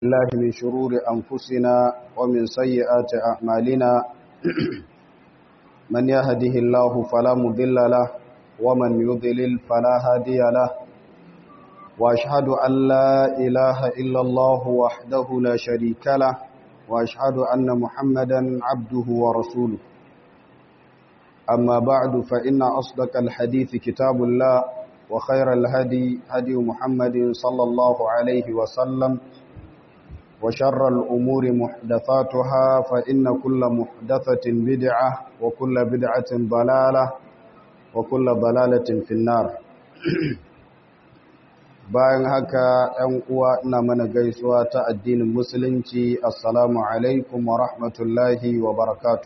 الله من شرور أنفسنا ومن سيئات أعمالنا من يهده الله فلا مضل له ومن يضلل فلا هادي له وأشهد أن لا إله إلا الله وحده لا شريك له وأشهد أن محمدا عبده ورسوله أما بعد فإن أصدق الحديث كتاب الله وخير الهدي هدي محمد صلى الله عليه وسلم وشر الأمور محدثاتها فإن كل محدثة بدعة وكل بدعة ضلالة وكل ضلالة في النار bayan haka ‘yan uwa ina mana gaisuwa ta addinin musulunci assalamu alaikum wa rahmatullahi wa barakatu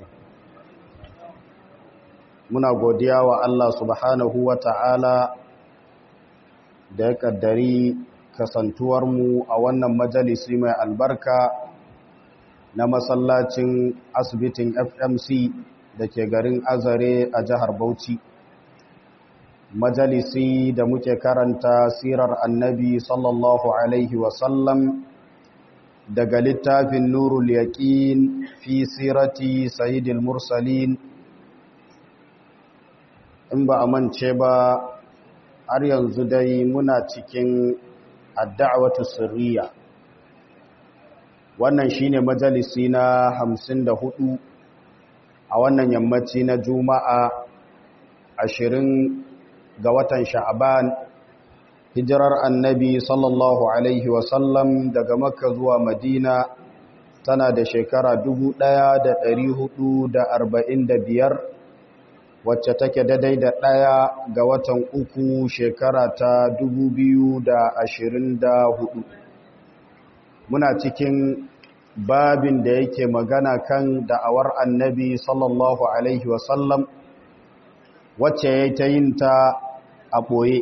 muna godiya wa Allah subhanahu wa ta'ala da ya kaddari kasantuwarmu a wannan majalisi mai albarka na masallacin asibitin fmc da ke garin azare a jihar bauchi majalisi da muke karanta sirar annabi sallallahu alaihi wasallam daga littafin nurul yaqin fi sirati sayyidil mursalin in ba a mance ba har yanzu dai muna cikin adda'awatu sirriya wannan shine majalisi na 54 a wannan yammaci na juma'a 20 ga watan sha'aban hijirar annabi sallallahu alaihi wasallam daga makka zuwa madina tana da shekara 1445 wacce take daidai da ɗaya ga watan uku shekara ta 2024 muna cikin babin da yake magana kan da'awar annabi sallallahu alaihi wasallam wacce ya ta yin ta a ɓoye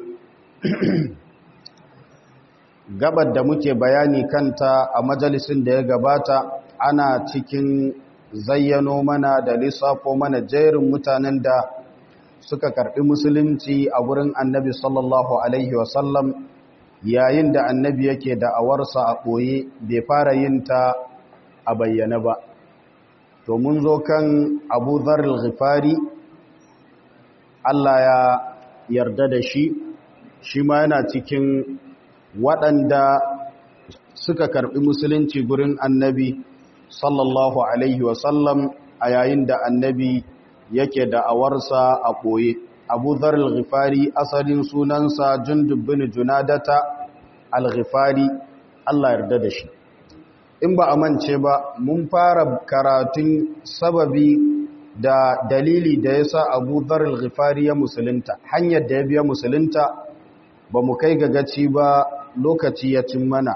gabar da muke bayani kanta a majalisin da ya gabata ana cikin zayyano mana da lissafo mana jerin mutanen da suka karɓi musulunci a wurin annabi sallallahu alaihi wasallam yayin da annabi yake da'awarsa a ɓoye bai fara yin ta a bayyana ba to mun zo kan abu zaril ghifari Allah ya yarda da shi shi ma yana cikin waɗanda suka karɓi musulunci gurin annabi sallallahu alaihi wasallam a yayin da annabi yake da'awarsa a ɓoye abu zar al-ghifari asalin sunansa jundub bin junadata al-ghifari Allah yarda da shi in ba a mance ba mun fara karatun sababi da dalili da ya sa abu zar al-ghifari ya musulunta hanyar da ya biya musulunta ba mu kai ga gaci ba lokaci ya cin mana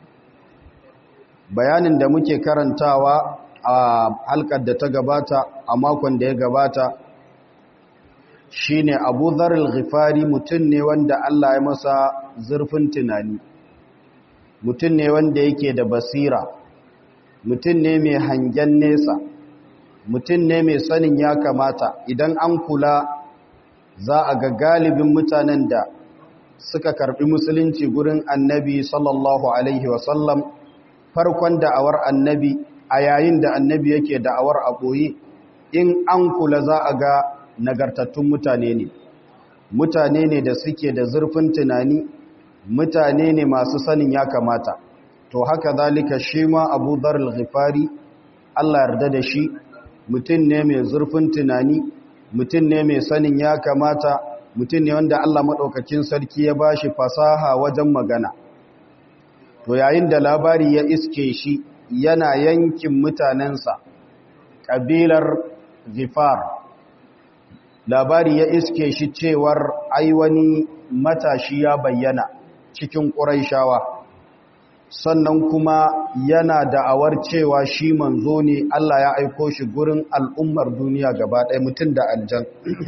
bayanin da muke karantawa a halkar da ta gabata a makon da ya gabata shine abu zar al-ghifari mutum ne wanda Allah ya masa zurfin tunani mutum ne wanda yake da basira mutum ne mai hangen nesa mutum ne mai sanin ya kamata idan an kula za a ga galibin mutanen da suka karbi musulunci gurin annabi sallallahu alaihi wasallam farkon da'awar annabi a yayin da annabi yake da'awar a ɓoye in an kula za a ga nagartattun mutane ne mutane ne da suke da zurfin tunani mutane ne masu sanin ya kamata to haka zalika shi ma abu zarar ghifari allah yarda da shi mutum ne mai zurfin tunani mutum ne mai sanin ya kamata mutum ne wanda allah maɗaukakin sarki ya ba shi fasaha wajen magana to yayin da labari ya iske shi yana yankin mutanensa ƙabilar ghifar labari ya iske shi cewar ai wani matashi ya bayyana cikin ƙuraishawa sannan kuma yana da'awar cewa shi manzo ne Allah ya aiko shi gurin al'ummar duniya gaba ɗaya mutum da aljan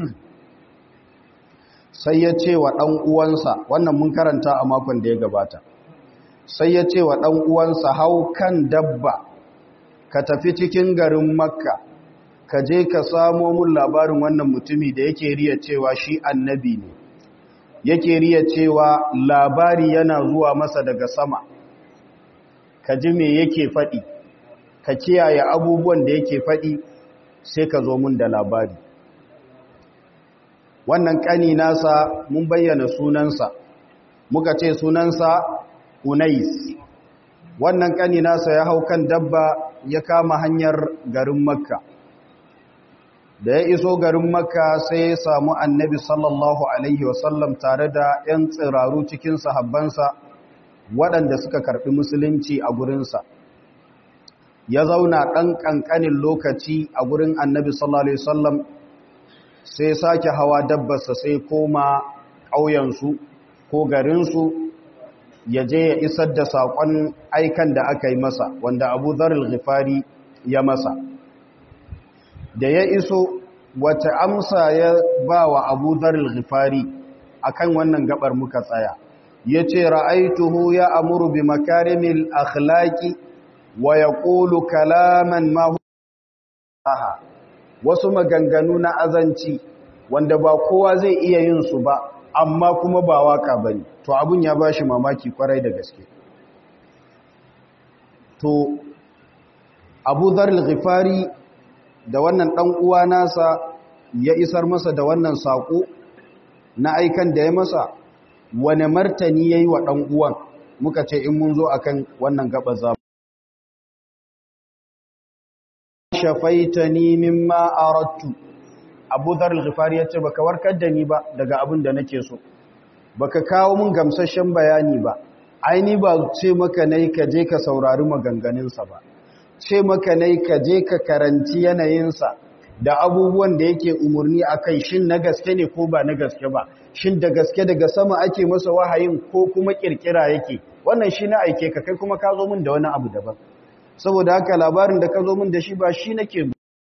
sai ya ce wa ɗan uwansa wannan mun karanta a makon da ya gabata sai ya ce wa ɗan uwansa hau kan dabba ka tafi cikin garin makka ka je ka samo mun labarin wannan mutumi da yake riya cewa shi annabi ne yake riya cewa labari yana zuwa masa daga sama ka ji me yake faɗi ka kiyaye abubuwan da yake faɗi sai ka zo mun da labari wannan ƙani nasa mun bayyana sunansa muka ce sunansa unais wannan ƙani nasa ya hau kan dabba ya kama hanyar garin makka da ya iso garin makka sai ya samu annabi sallallahu alaihi wasallam tare da 'yan tsiraru cikin sahabbansa waɗanda suka karɓi musulunci a gurinsa ya zauna ɗan ƙanƙanin lokaci a gurin annabi sallallahu alaihi wasallam sai sake hawa dabbarsa sai koma ƙauyensu ko garinsu ya je ya isar da saƙon aikan da aka yi masa wanda abu zarar ghifari ya masa da ya iso wace amsa ya ba wa abu zarar ghifari a kan wannan gabar muka tsaya ya ce ra'aituhu ya amuru bi makarimil akhlaki wa ya ƙulu kalaman mahu wasu maganganu na azanci wanda ba kowa zai iya yin su ba amma kuma ba waka bane to abun ya bashi mamaki kwarai da gaske to Abu Dharr al-Ghifari da wannan dan uwa nasa ya isar masa da wannan sako na aikan da ya masa wane martani yayi wa dan uwan muka ce in mun zo akan wannan gaba za shafaitani mimma aradtu Abu Dharr al-Ghifari yace baka warkar da ni ba daga abin da nake so baka kawo mun gamsashen bayani ba aini ba ce maka nayi ka je ka saurari maganganun sa ba ce maka nayi ka je ka karanci yanayin sa da abubuwan da yake umurni akai shin na gaske ne ko ba na gaske ba shin da gaske daga sama ake masa wahayin ko kuma kirkira yake wannan shi na aike ka kai kuma ka zo min da wani abu daban saboda haka labarin da ka zo min da shi ba shi nake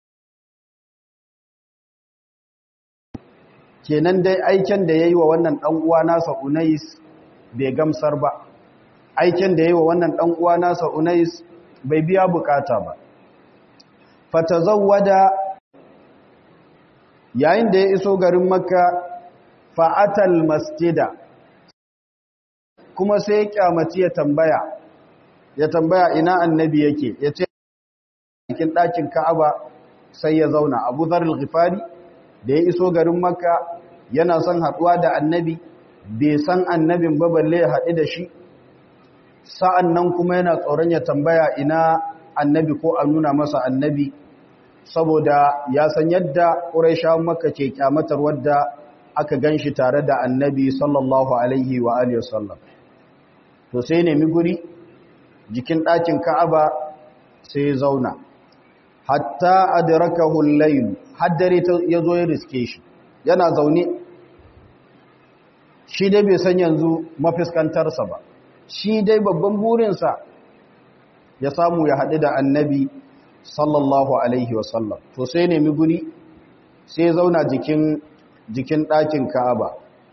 kenan dai aiken da ya yi wa wannan ɗan'uwa nasa unais bai gamsar ba aiken da ya yi wa wannan ɗan'uwa nasa unais bai biya bukata ba fata zawada yayin da ya iso garin makka fa'atal masjida kuma sai ya kyamaci ya tambaya ya tambaya ina annabi yake ya ce cikin ɗakin ka'aba sai ya zauna abu zarar ghifari da ya iso garin makka yana son haɗuwa da annabi bai san annabin ba balle ya haɗu da shi sa'an nan kuma yana tsoron ya tambaya ina annabi ko a nuna masa annabi saboda ya san yadda ƙuraisha makka ke kyamatar wadda aka gan shi tare da annabi sallallahu alaihi wa alihi wasallam to sai nemi guri jikin ɗakin ka'aba sai ya zauna hatta adrakahu al-layl haddare ya zo ya riske shi yana zaune shi dai bai san yanzu mafiskantarsa ba shi dai babban burinsa ya samu ya haɗu da annabi sallallahu alaihi wasallam to sai nemi guri sai ya zauna jikin jikin ɗakin ka'aba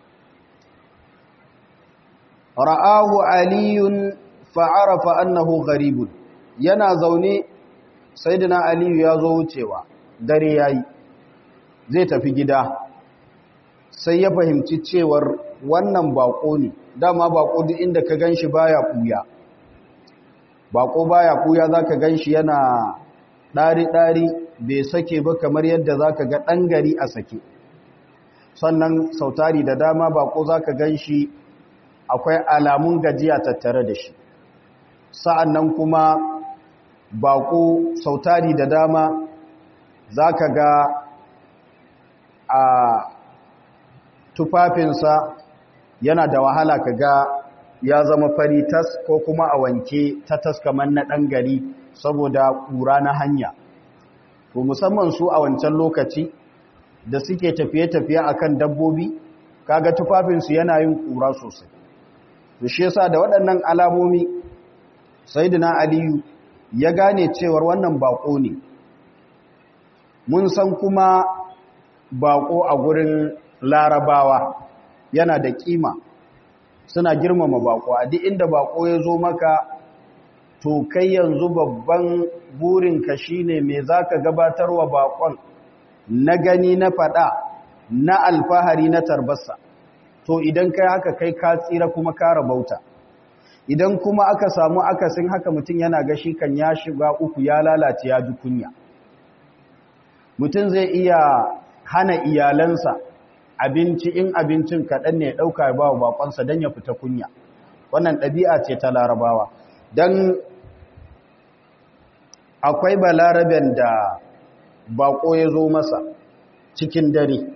ra'ahu aliyun fa'arafa annahu gharibun yana zaune sayyidina aliyu ya zo wucewa dare yayi zai tafi gida sai ya fahimci cewar wannan bako ne dama bako duk inda ka ganshi baya kuya bako baya kuya zaka ganshi yana dari dari bai sake ba kamar yadda zaka ga dan gari a sake sannan sautari da dama bako zaka ganshi akwai alamun gajiya tattare da shi sa'annan kuma bako sautari da dama zaka ga a tufafinsa yana da wahala ka ga ya zama fari tas ko kuma a wanke ta tas kamar na ɗan gari saboda ƙura na hanya to musamman su a wancan lokaci da suke tafiye-tafiye akan dabbobi kaga tufafinsu yana yin ƙura sosai to shi yasa da waɗannan alamomi sayyidina aliyu ya gane cewar wannan bako ne mun san kuma bako a gurin larabawa yana da kima suna girmama bako a duk inda bako ya zo maka to kai yanzu babban burinka shine me zaka gabatarwa bakon na gani na fada na alfahari na tarbarsa to idan kai haka kai ka tsira kuma ka rabauta idan kuma aka samu akasin haka mutum yana gashi kan ya shiga uku ya lalace ya ji kunya mutum zai iya hana iyalansa abinci in abincin kaɗan ne ɗauka ya ba wa bakonsa don ya fita kunya wannan ɗabi'a ce ta larabawa don akwai balaraben da bako ya zo masa cikin dare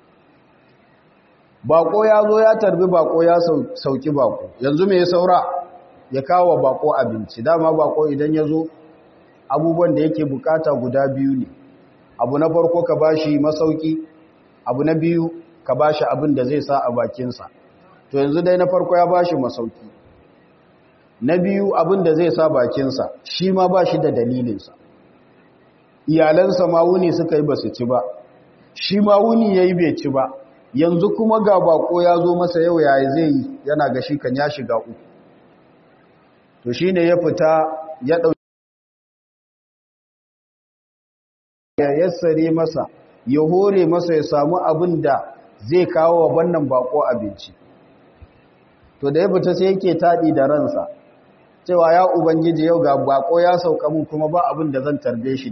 bako ya zo ya tarbi bako ya sauki bako yanzu mai saura ya kawo bako abinci dama bako idan ya zo abubuwan da yake bukata guda biyu ne abu na farko ka bashi masauki abu na biyu ka bashi abin da zai sa a bakinsa to yanzu dai na farko ya bashi masauki na biyu abin da zai sa bakinsa shi ma ba shi da dalilinsa iyalansa ma wuni suka yi ba su ci ba shi ma wuni ya yi bai ci ba yanzu kuma ga bako ya zo masa yau yayi zai yi yana ga shi kan ya shiga uku to shi ne ya fita ya ɗauki ya yassare masa ya hore masa ya samu abin da zai kawo wa wannan bako abinci to da ya fita sai yake taɗi da ransa cewa ya ubangiji yau ga bako ya sauka mun kuma ba abin da zan tarbe shi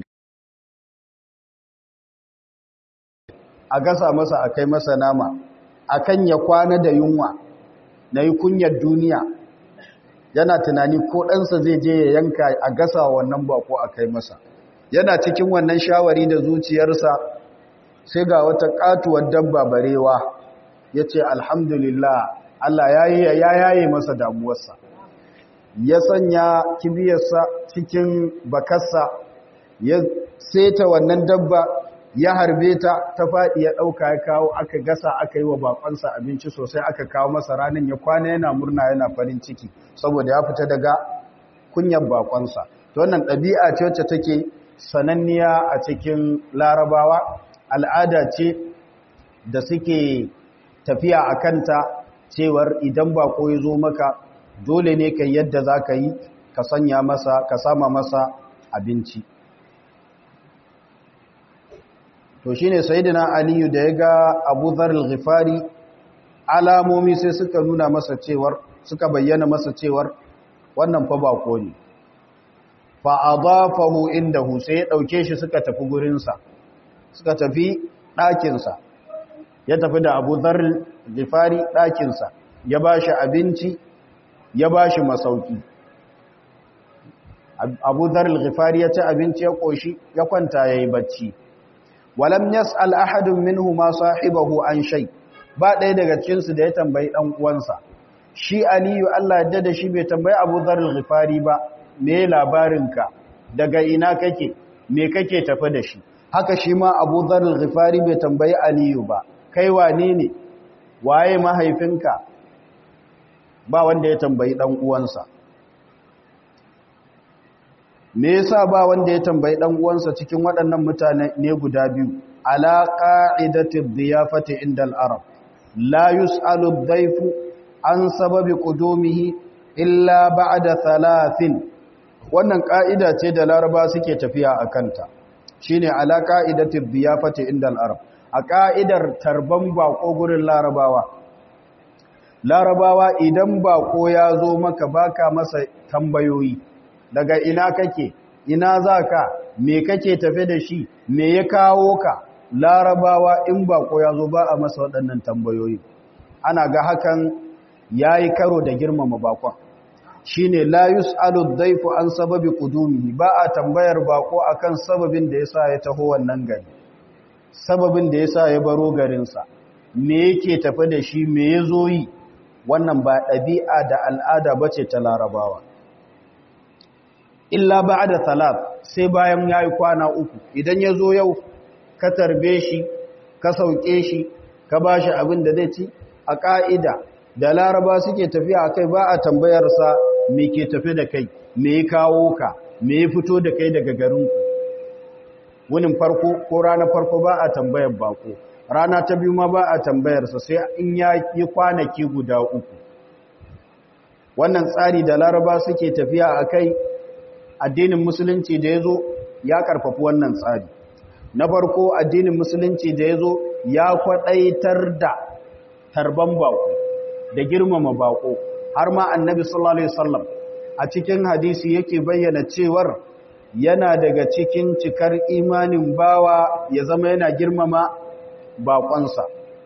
a gasa masa a kai masa nama akan ya kwana da yunwa na yi kunyar duniya yana tunani ko ɗansa zai je ya yanka a gasa wannan bako a kai masa yana cikin wannan shawari da zuciyarsa sai ga wata katuwar dabba barewa ya ce alhamdulillah Allah ya yaye masa damuwarsa ya sanya kibiyarsa cikin bakarsa ya seta wannan dabba ya harbe ta ta faɗi ya ɗauka ya kawo aka gasa aka yi wa bakonsa abinci sosai aka kawo masa ranar ya kwana yana murna yana farin ciki saboda ya fita daga kunyar bakonsa to wannan ɗabi'a ce wacce take sananniya a cikin larabawa al'ada ce da suke tafiya a kanta cewar idan bako ya zo maka dole ne kai yadda za ka yi ka sanya masa ka sama masa abinci to shi ne sayidina aliyu da ya ga abu zarar ghifari alamomi sai suka nuna masa cewar suka bayyana masa cewar wannan fa bako ne fa adafahu indahu sai ya dauke shi suka tafi gurinsa suka tafi ɗakinsa ya tafi da abu zarar ghifari ɗakinsa ya ba shi abinci ya ba shi masauki abu zarar ghifari ya ci abinci ya ƙoshi ya kwanta ya yi bacci walam yas'al ahadun minhu ma sahibahu an shay ba ɗaya daga cikin su da ya tambayi dan uwansa shi aliyu Allah ya da shi bai tambayi Abu Dharr al-Ghifari ba me labarinka daga ina kake me kake tafi da shi haka shi ma Abu Dharr al-Ghifari bai tambayi aliyu ba kai wane ne waye mahaifinka ba wanda ya tambayi dan uwansa me yasa ba wanda ya tambayi dan uwansa cikin waɗannan mutane ne guda biyu ala qa'idati dhiyafati inda al-arab la yus'alu ad-dayfu an sababi qudumihi illa ba'da thalathin wannan ka'ida ce da laraba suke tafiya akanta shine ala qa'idati dhiyafati inda al-arab a ka'idar tarban bako gurin larabawa larabawa idan bako ya zo maka baka masa tambayoyi daga ina kake ina za ka me kake tafe da shi me ya kawo ka larabawa in bako ya zo ba a masa waɗannan tambayoyi ana ga hakan ya yi karo da girmama bakon shi ne layus aludaifu an sababi kudumi ba a tambayar bako akan sababin da ya sa ya taho wannan gari sababin da ya sa ya baro garinsa me yake tafe da shi me ya zo yi wannan ba ɗabi'a da al'ada ba ce ta larabawa illa ba da talat sai bayan ya yi kwana uku idan ya zo yau ka tarbe shi ka sauke shi ka ba shi abin da zai ci a ƙa'ida da laraba suke tafiya a kai ba a tambayarsa me ke tafi da kai me ya kawo ka me ya fito da kai daga garinku wunin farko ko ranar farko ba a tambayar bako rana ta biyu ma ba a tambayarsa sai in ya yi kwanaki guda uku wannan tsari da laraba suke tafiya a kai addinin musulunci da ya zo ya karfafi wannan tsari na farko addinin musulunci da ya zo ya kwaɗaitar da tarban bako da girmama bako har ma annabi sallallahu alaihi wasallam a cikin hadisi yake bayyana cewar yana daga cikin cikar imanin bawa ya zama yana girmama baƙonsa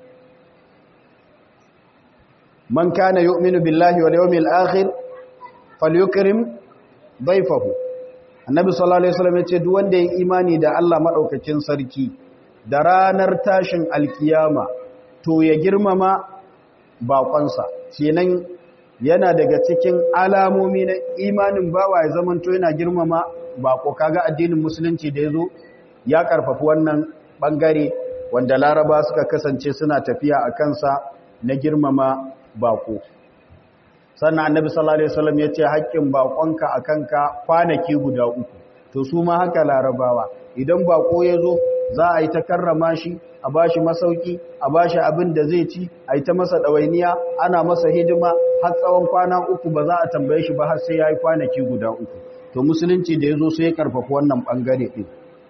man kana yu'minu billahi wal yawmil akhir falyukrim dayfahu annabi sallallahu alaihi wasallam yace duk wanda ya imani da Allah madaukakin sarki da ranar tashin alkiyama to ya girmama baƙonsa kenan yana daga cikin alamomi na imanin bawa ya zamanto yana girmama bako kaga addinin musulunci da yazo ya karfafi wannan bangare wanda laraba suka kasance suna tafiya a kansa na girmama bako sannan annabi sallallahu alaihi wasallam yace haƙƙin bakonka akanka kwanaki guda uku to su ma haka larabawa idan bako yazo za a yi ta karrama shi a bashi masauki a bashi abin da zai ci a yi ta masa ɗawainiya ana masa hidima har tsawon kwana uku ba za a tambaye shi ba har sai ya yi kwanaki guda uku to musulunci da ya zo sai ya karfafa wannan ɓangare ɗin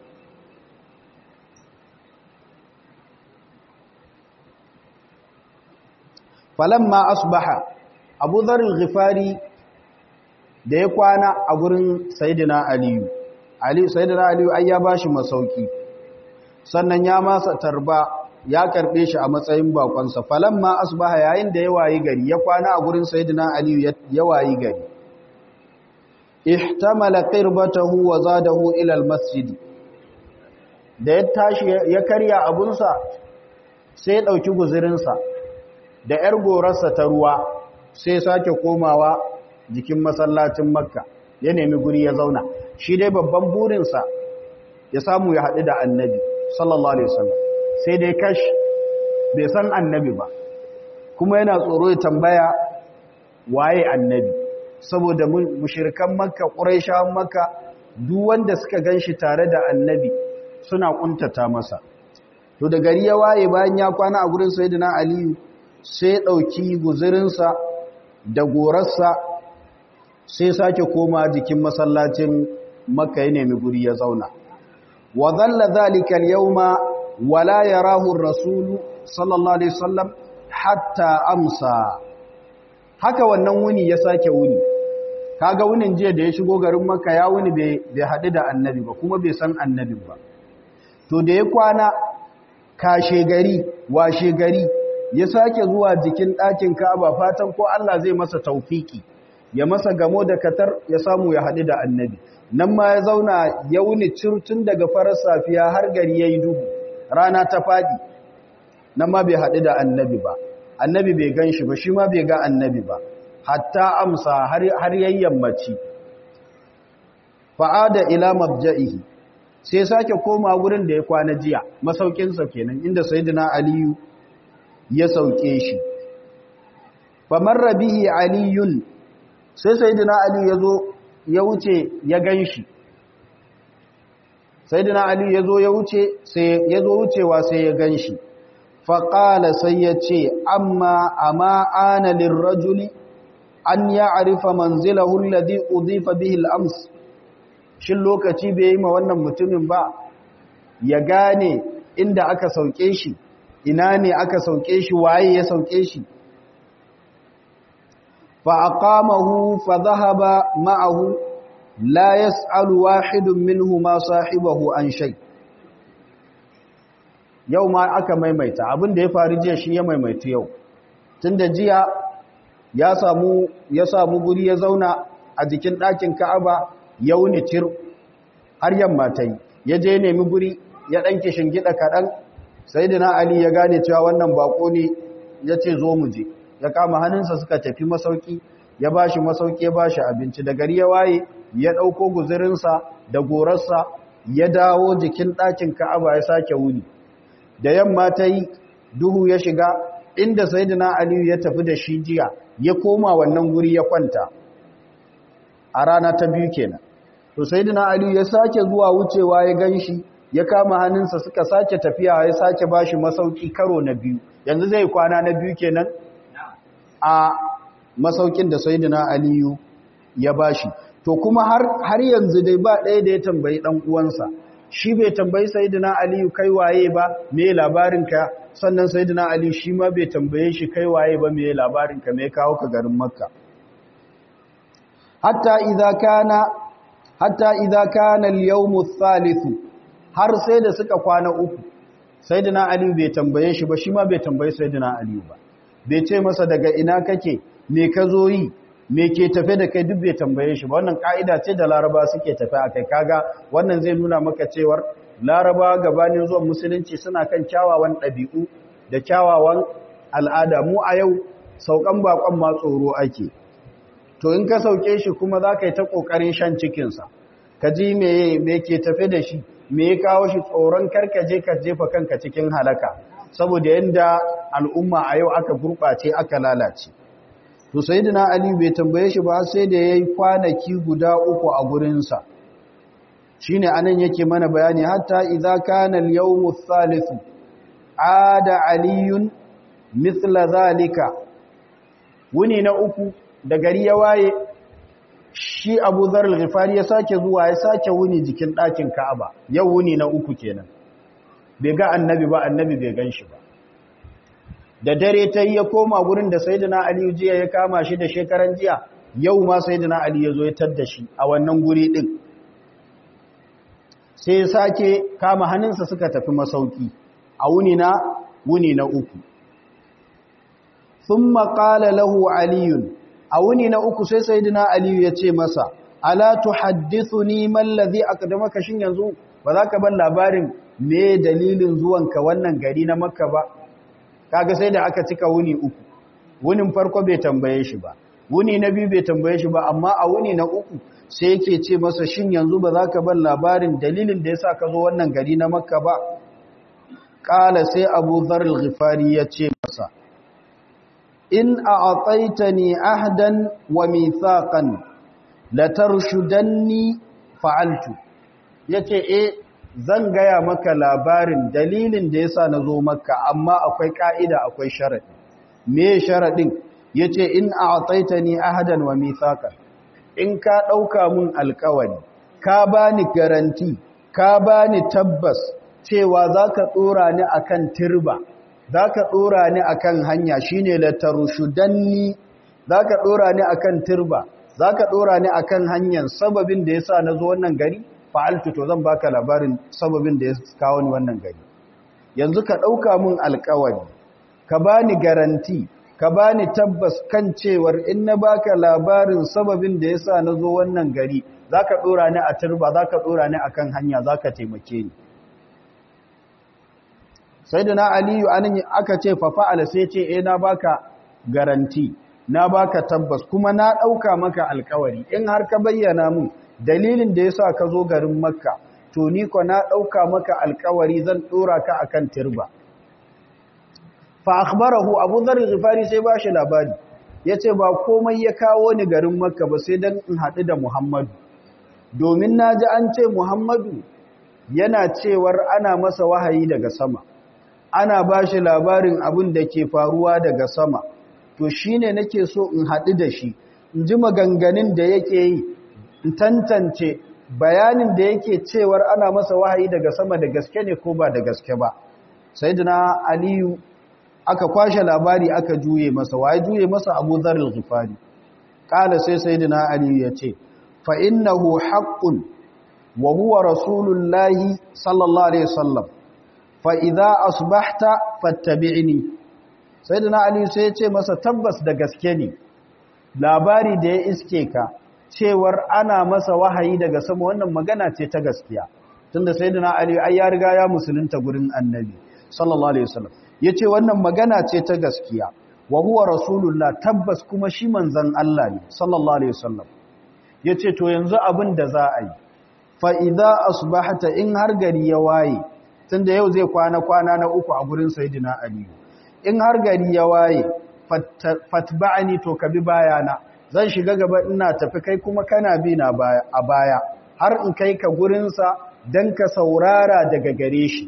falamma asbaha abu zarin ghifari da ya kwana a gurin sayidina aliyu ali sayidina aliyu ai ya bashi masauki sannan ya masa tarba ya karbe shi a matsayin bakonsa falamma asbaha yayin da ya wayi gari ya kwana a gurin sayyidina aliyu ya wayi gari ihtamala qirbatahu wa zadahu ila almasjid da ya tashi ya karya abunsa sai ya dauki guzurinsa da yar gorarsa ta ruwa sai sake komawa jikin masallacin makka ya nemi guri ya zauna shi dai babban burinsa ya samu ya haɗu da annabi sallallahu alaihi wasallam sai dai kash bai san annabi ba kuma yana tsoro ya tambaya waye annabi saboda mushrikan makka quraishawan makka duk wanda suka ganshi tare da annabi suna kuntata masa to da gari ya waye bayan ya kwana a gurin sayyidina aliyu sai ya dauki guzurinsa da gorarsa sai sake koma jikin masallacin makka ya nemi guri ya zauna wa dhalla dhalika al-yawma wa la yarahu ar-rasul sallallahu alaihi wasallam hatta amsa haka wannan wuni ya sake wuni kaga wunin jiya da ya shigo garin makka ya wuni bai haɗu da annabi ba kuma bai san annabin ba to da ya kwana kashe gari washe gari ya sake zuwa jikin ɗakin ka'aba fatan ko Allah zai masa taufiki ya masa gamo da katar ya samu ya haɗu da annabi nan ma ya zauna ya wuni cirtun daga farar safiya har gari ya yi duhu rana ta faɗi nan ma bai haɗu da annabi ba annabi bai gan shi ba shi ma bai ga annabi ba hatta amsa har yayyanmaci fa'ada ila mabja'ihi sai sake koma wurin da ya kwana jiya masaukinsa kenan inda sayyidina aliyu ya sauke shi famarra bihi aliyun sai sayyidina aliyu ya zo ya wuce ya gan shi sayyidina aliyu ya zo ya wuce sai ya zo wucewa sai ya gan shi faƙala sai ya ce amma amma ana lirrajuli an ya arifa manzilahu alladhi udifa bihi al-ams shin lokaci bai yi ma wannan mutumin ba ya gane inda aka sauke shi ina ne aka sauke shi waye ya sauke shi fa aqamahu fa dhahaba ma'ahu la yas'alu wahidun minhu ma sahibahu an shay yau ma aka maimaita abin da ya faru jiya shi ya maimaita yau tunda jiya ya samu ya samu guri ya zauna a jikin ɗakin Ka'aba ya wuni tir har yamma ta yi ya je nemi guri ya ɗan gida kaɗan sai ali ya gane cewa wannan bako ne ya ce zo mu je ya kama hannunsa suka tafi masauki ya ba shi masauki ya ba shi abinci da gari ya waye ya ɗauko guzurinsa da gorarsa ya dawo jikin ɗakin ka'aba ya sake wuni da yamma ta yi duhu ya shiga inda sayyidina aliyu ya tafi da shi jiya ya koma wannan guri ya kwanta a rana ta biyu kenan to sayyidina aliyu ya sake zuwa wucewa ya ganshi ya kama hannunsa suka sake tafiya ya sake bashi masauki karo na biyu yanzu zai kwana na biyu kenan a masaukin da sayyidina aliyu ya bashi to kuma har har yanzu dai ba ɗaya da ya tambayi dan uwansa shi bai tambayi sayyidina aliyu kai waye ba me labarinka sannan sayyidina aliyu shi ma bai tambaye shi kai waye ba me labarinka me kawo ka garin makka hatta idza kana hatta idza kana al-yawm ath-thalith har sai da suka kwana uku sayyidina ali bai tambaye shi ba shi ma bai tambaye sayyidina ali ba bai ce masa daga ina kake me ka zo yi me ke tafe da kai duk bai tambaye shi ba wannan ka'ida ce da laraba suke tafe a kai kaga wannan zai nuna maka cewar laraba gabanin zuwan musulunci suna kan kyawawan ɗabi'u da kyawawan al'ada mu a yau saukan bakon ma tsoro ake to in ka sauke shi kuma za ka yi ta ƙoƙarin shan cikinsa ka ji me ke tafe da shi me ya kawo shi tsoron karkaje ka jefa kanka cikin halaka saboda yadda al'umma a yau aka gurɓace aka lalace to sayyidina ali bai tambaye shi ba sai da yayi kwanaki guda uku a gurinsa shine anan yake mana bayani hatta idza kana al-yawm ath-thalith ada aliyun mithla zalika wuni na uku da gari ya waye shi Abu Dharr al-Ghifari ya sake zuwa ya sake wuni jikin ɗakin Ka'aba yau wuni na uku kenan bai ga annabi ba annabi bai ganshi ba da dare ta yi ya koma gurin da Sayyidina Ali jiya ya kama shi da shekaran jiya yau ma Sayyidina Ali ya zo ya tadda shi a wannan guri din sai ya sake kama hannunsa suka tafi masauki a wuni na wuni na uku thumma qala lahu aliyun a wuni na uku sai sayyidina aliyu ya ce masa ala tuhaddithuni man ladhi aqdamaka shin yanzu ba za ka ban labarin me dalilin zuwanka wannan gari na makka ba kaga sai da aka cika wuni uku wunin farko bai tambaye shi ba wuni na biyu bai tambaye shi ba amma a wuni na uku sai yake ce masa shin yanzu ba za ka ban labarin dalilin da yasa ka zo wannan gari na makka ba kala sai abu dhar al-ghifari ya ce masa in a'taitani ahdan wa mithaqan latarshudanni fa'altu yace eh zan gaya maka labarin dalilin da yasa nazo makka amma akwai ka'ida akwai sharadi me sharadin yace in a'taitani ahdan wa mithaqan in ka dauka mun alkawari ka bani garanti ka bani tabbas cewa zaka tsora ni akan turba za ka ɗora ni a kan hanya shi ne latarushudanni za ka ɗora ni a kan turba za ka ɗora ni a kan hanyar sababin da ya sa na zo wannan gari fa'altu to zan baka labarin sababin da ya kawo ni wannan gari yanzu ka ɗauka mun alkawari ka ba ni garanti ka ba ni tabbas kan cewar in na baka labarin sababin da ya sa na zo wannan gari za ka ɗora ni a turba za ka ɗora ni a kan hanya za ka taimake ni sai da na aliyu anan aka ce fafa'ala sai ce eh na baka garanti na baka tabbas kuma na ɗauka maka alkawari in har ka bayyana mun dalilin da yasa ka zo garin makka to ni ko na ɗauka maka alkawari zan ɗora ka akan turba fa akhbarahu abu dharr ghifari sai ba shi labari yace ba komai ya kawo ni garin makka ba sai dan in haɗu da muhammadu domin naji an ce muhammadu yana cewar ana masa wahayi daga sama ana ba shi labarin abin da ke faruwa daga sama to shi ne nake so in haɗu da shi in ji maganganun da yake yi in tantance bayanin da yake cewar ana masa wahayi daga sama da gaske ne ko ba da gaske ba sai dina aliyu aka kwashe labari aka juye masa waye juye masa abu zarar zufari ƙala sai sai dina aliyu ya ce fa innahu haƙƙun wa huwa rasulullahi sallallahu alaihi wasallam fa'iza asbahta fattabi'ini sai da na aliyu sai ya ce masa tabbas da gaske ne labari da ya iske ka cewar ana masa wahayi daga sama wannan magana ce ta gaskiya tunda sai da na aliyu ai ya riga ya musulunta gurin annabi sallallahu alaihi wasallam ya ce wannan magana ce ta gaskiya wa huwa rasulullah tabbas kuma shi manzan Allah ne sallallahu alaihi wasallam ya ce to yanzu abin da za a yi fa'iza asbahta in har gari ya waye tun da yau zai kwana-kwana na uku a gurin sayidina aliyu in har gari ya waye fatba'ani to ka bi bayana zan shiga gaba ina tafi kai kuma kana bi na a baya har in kai ka gurinsa don ka saurara daga gare shi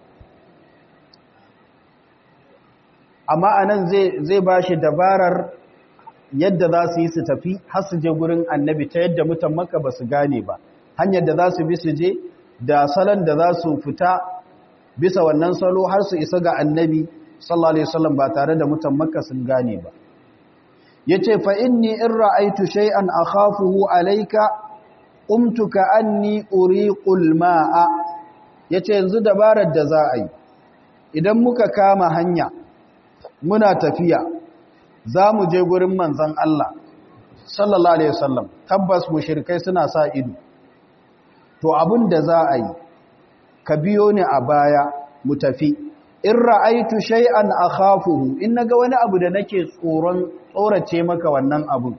amma anan zai ba shi dabarar yadda za su yi su tafi har su je gurin annabi ta yadda mutan maka ba su gane ba hanyar da za su bi su je da salon da za su fita bisa wannan salo har su isa ga annabi sallallahu alaihi wasallam ba tare da mutan makka sun gane ba yace fa inni in ra'aytu shay'an akhafuhu alayka qumtu ka anni uriqul ma'a yace yanzu dabarar da za a yi idan muka kama hanya muna tafiya za mu je gurin manzon Allah sallallahu alaihi wasallam tabbas mushrikai suna sa ido to abin da za a yi ka biyo ni a baya mu tafi in ra'aitu shay'an akhafuhu in naga wani abu da nake tsoron tsorace maka wannan abun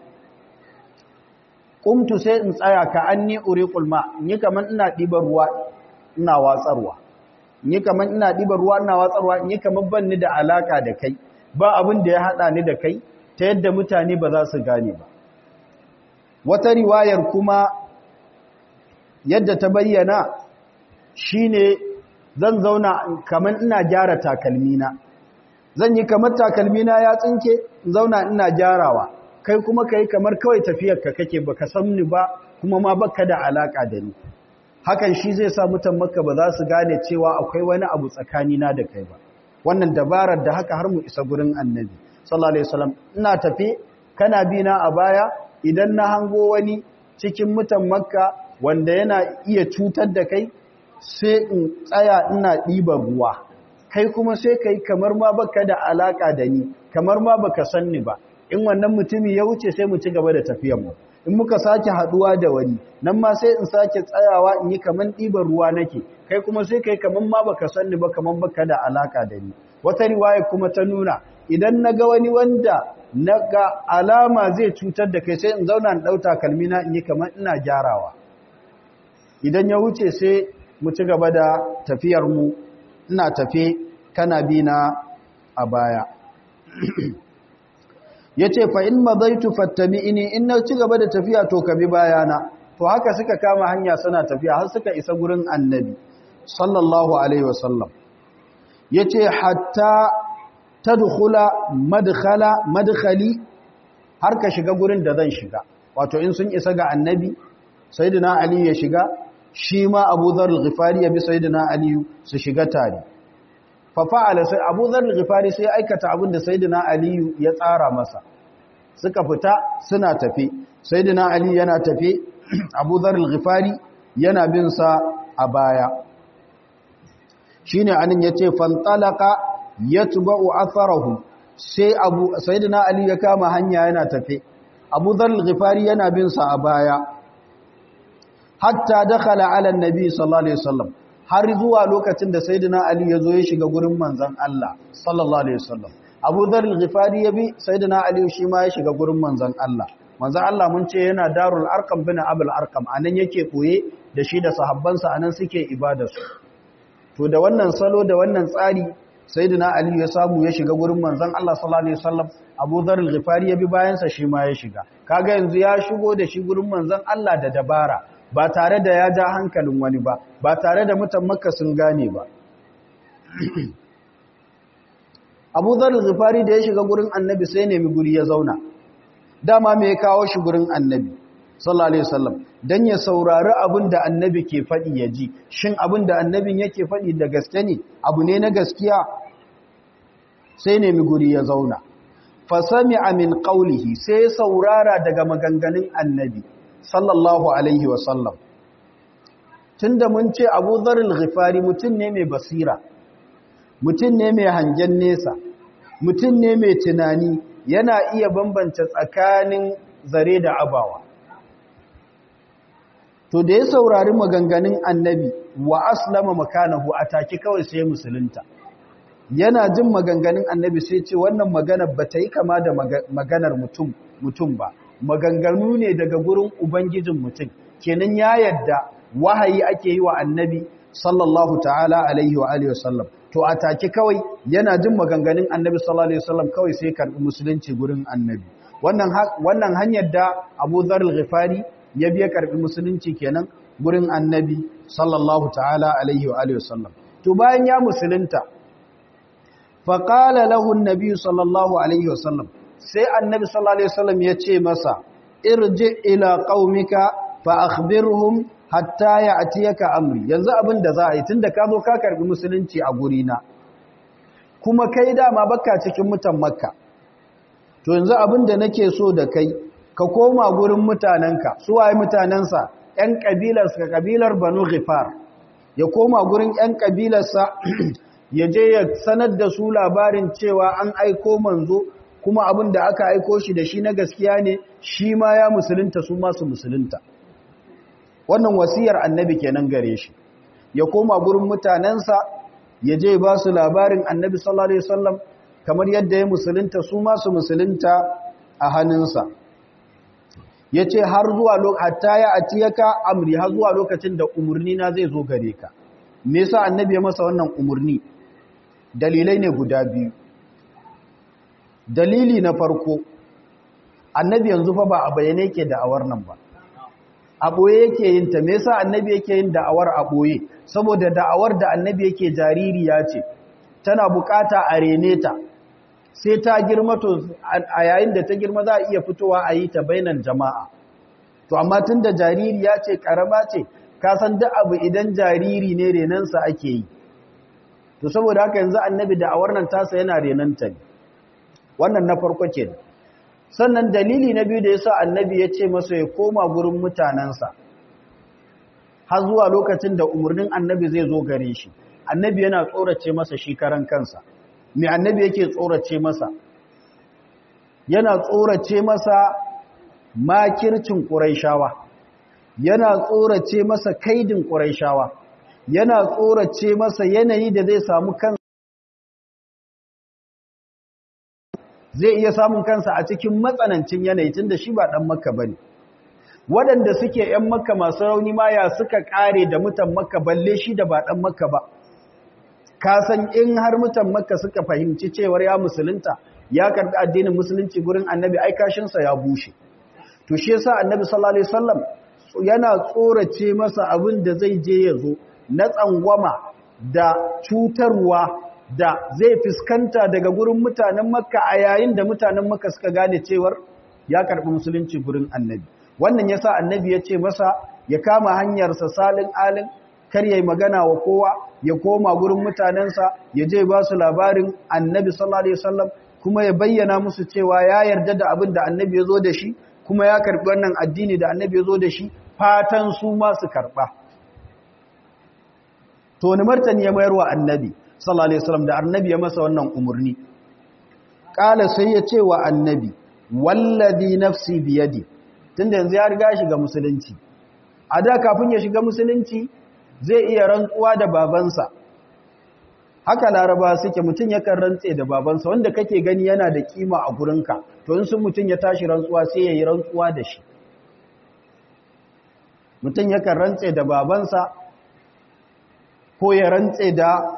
kumtu sai in tsaya ka anni uriqul ma ni kaman ina dibar ruwa ina watsarwa ni kaman ina dibar ruwa ina watsarwa ni kaman ban ni da alaka da kai ba abin da ya hada ni da kai ta yadda mutane ba za su gane ba wata riwayar kuma yadda ta bayyana shine zan zauna kamar ina gyara takalmina zan yi kamar takalmina ya tsinke zauna ina gyarawa kai kuma kai kamar kawai tafiyarka kake baka san ni ba kuma ma baka da alaka da ni hakan shi zai sa mutan makka ba za su gane cewa akwai wani abu tsakanina da kai ba wannan dabarar da haka har mu isa gurin annabi sallallahu alaihi wasallam ina tafi kana bi na a baya idan na hango wani cikin mutan makka wanda yana iya cutar da kai sai in tsaya ina ɗiba ruwa kai kuma sai kai kamar ma baka da alaka da ni kamar ma baka san ni ba in wannan mutumi ya wuce sai mu ci gaba da tafiyar mu in muka sake haduwa da wani nan ma sai in sake tsayawa in yi kaman ɗiban ruwa nake kai kuma sai kai kaman ma baka san ni ba kaman baka da alaka da ni wata riwaya kuma ta nuna idan naga wani wanda naga alama zai cutar da kai sai in zauna in dauta kalmina in yi kaman ina gyarawa idan ya wuce sai mu ci gaba da tafiyar mu ina tafe kana bi na a baya ya ce fa in mazaitu fattabi'ini in na ci gaba da tafiya to ka bi bayana to haka suka kama hanya suna tafiya har suka isa gurin annabi sallallahu alaihi wasallam ya ce hatta tadkhula madkhala madkhali har ka shiga gurin da zan shiga wato in sun isa ga annabi sayyidina ali ya shiga shi ma abu dhar al-ghifari ya bi sayyidina ali su shiga tare fafa'ala sai Abu Dharr al-Ghifari sai aikata abin da Sayyidina Ali ya tsara masa suka fita suna tafi Sayyidina Ali yana tafi Abu Dharr al-Ghifari yana bin sa a baya shine anan yace fantalaqa yatba'u atharahu sai Abu Sayyidina Ali ya kama hanya yana tafi Abu Dharr al-Ghifari yana bin sa a baya hatta dakhala ala an-nabi sallallahu alaihi wasallam har zuwa lokacin da sayyidina Ali ya zo ya shiga gurin manzon Allah sallallahu alaihi wasallam Abu Dharr al-Ghifari ya bi sayyidina Ali shi ma ya shiga gurin manzon Allah manzon Allah mun ce yana Darul Arqam bin Abul Arqam anan yake koye da shi da sahabbansa anan suke ibada su to da wannan salo da wannan tsari sayyidina Ali ya samu ya shiga gurin manzon Allah sallallahu alaihi wasallam Abu Dharr al-Ghifari ya bi bayan sa shi ma ya shiga kaga yanzu ya shigo da shi gurin manzon Allah da dabara ba tare da ya ja hankalin wani ba ba tare da mutan makka sun gane ba abu zarar zufari da ya shiga gurin annabi sai nemi guri ya zauna dama mai kawo shi gurin annabi sallallahu alaihi wasallam dan ya saurari abin da annabi ke faɗi ya ji shin abin da annabin yake faɗi da gaske ne abu ne na gaskiya sai nemi guri ya zauna fasami min qawlihi sai saurara daga maganganun annabi sallallahu alaihi wasallam tunda mun ce abu zaril ghifari mutum ne mai basira mutum ne mai hangen nesa mutum ne mai tunani yana iya bambance tsakanin zare da abawa to da ya saurari maganganun annabi wa aslama makanahu a take kawai sai musulunta yana jin maganganun annabi sai ce wannan maganar ba ta yi kama da maganar mutum mutum ba maganganu ne daga gurin ubangijin mutum kenan ya yadda wahayi ake yi wa annabi sallallahu ta'ala alaihi wa alihi wasallam to a take kawai yana jin maganganun annabi sallallahu alaihi wasallam kawai sai karbi musulunci gurin annabi wannan wannan hanyar da Abu Dharr al-Ghifari ya biya karbi musulunci kenan gurin annabi sallallahu ta'ala alaihi wa alihi wasallam to bayan ya musulunta fa qala lahu an-nabi sallallahu alaihi wasallam sai annabi sallallahu alaihi wasallam ya ce masa irji ila qaumika fa akhbirhum hatta ya'tiyaka amri yanzu abin da za a yi tunda ka zo ka karbi musulunci a guri na kuma kai dama baka cikin mutan makka to yanzu abin da nake so da kai ka koma gurin mutanenka su waye mutanensa ‘yan ƙabilarsa ƙabilar banu ghifar ya koma gurin ‘yan ƙabilarsa ya je ya sanar da su labarin cewa an aiko manzo kuma abin da aka aiko shi da shi na gaskiya ne shi ma ya musulunta su masu musulunta wannan wasiyar annabi kenan gare shi ya koma gurin mutanensa ya je ba su labarin annabi sallallahu alaihi wasallam kamar yadda ya musulunta su masu musulunta a hannunsa ya ce har zuwa hatta ya atiyaka amri har zuwa lokacin da umarni na zai zo gare ka me yasa annabi ya masa wannan umarni dalilai ne guda biyu dalili na farko annabi yanzu fa ba a bayyane yake da'awar nan ba a ɓoye yake yin ta me yasa annabi yake yin da'awar a ɓoye saboda da'awar da annabi yake jaririya ce tana bukata a rene ta sai ta girma to a yayin da ta girma za a iya fitowa a yi ta bainan jama'a to amma tun da jaririya ce karama ce ka san duk abu idan jariri ne renansa ake yi to saboda haka yanzu annabi da'awar nan tasa yana renanta ne wannan na farko ke sannan dalili na biyu da yasa annabi ya ce masa ya koma gurin mutanensa har zuwa lokacin da umarnin annabi zai zo gare shi annabi yana tsorace masa shi karan kansa me annabi yake tsorace masa yana tsorace masa makircin ƙuraishawa yana tsorace masa kaidin ƙuraishawa yana tsorace masa yanayi da zai samu kansa zai iya samun kansa a cikin matsanancin yanayi tun da shi ba ɗan makka ba ne waɗanda suke ‘yan makka masu rauni ma ya suka ƙare da mutan makka balle shi da ba ɗan makka ba ka san in har mutan makka suka fahimci cewar ya musulunta ya karɓi addinin musulunci gurin annabi ai kashinsa ya bushe to shi yasa annabi sallallahu alaihi wasallam yana tsorace masa abin da zai je ya zo na tsangwama da cutarwa da zai fuskanta daga gurin mutanen makka a yayin da mutanen makka suka gane cewar ya karɓi musulunci gurin annabi wannan yasa annabi ya ce masa ya kama hanyarsa salin alin kar yayi magana wa kowa ya koma gurin mutanensa ya je ba su labarin annabi sallallahu alaihi wasallam kuma ya bayyana musu cewa ya yarda da abin da annabi ya zo da shi kuma ya karɓi wannan addini da annabi ya zo da shi fatan su ma su karɓa to ni martani ya mayar wa annabi sallallahu alaihi wasallam da annabi ya masa wannan umurni kala sai ya ce wa annabi wallazi nafsi biyadi tunda yanzu ya riga shiga musulunci a da kafin ya shiga musulunci zai iya rantsuwa da babansa haka laraba suke mutum yakan rantse da babansa wanda kake gani yana da kima a gurinka to in sun mutum ya tashi rantsuwa sai ya yi rantsuwa da shi mutum yakan rantse da babansa ko ya rantse da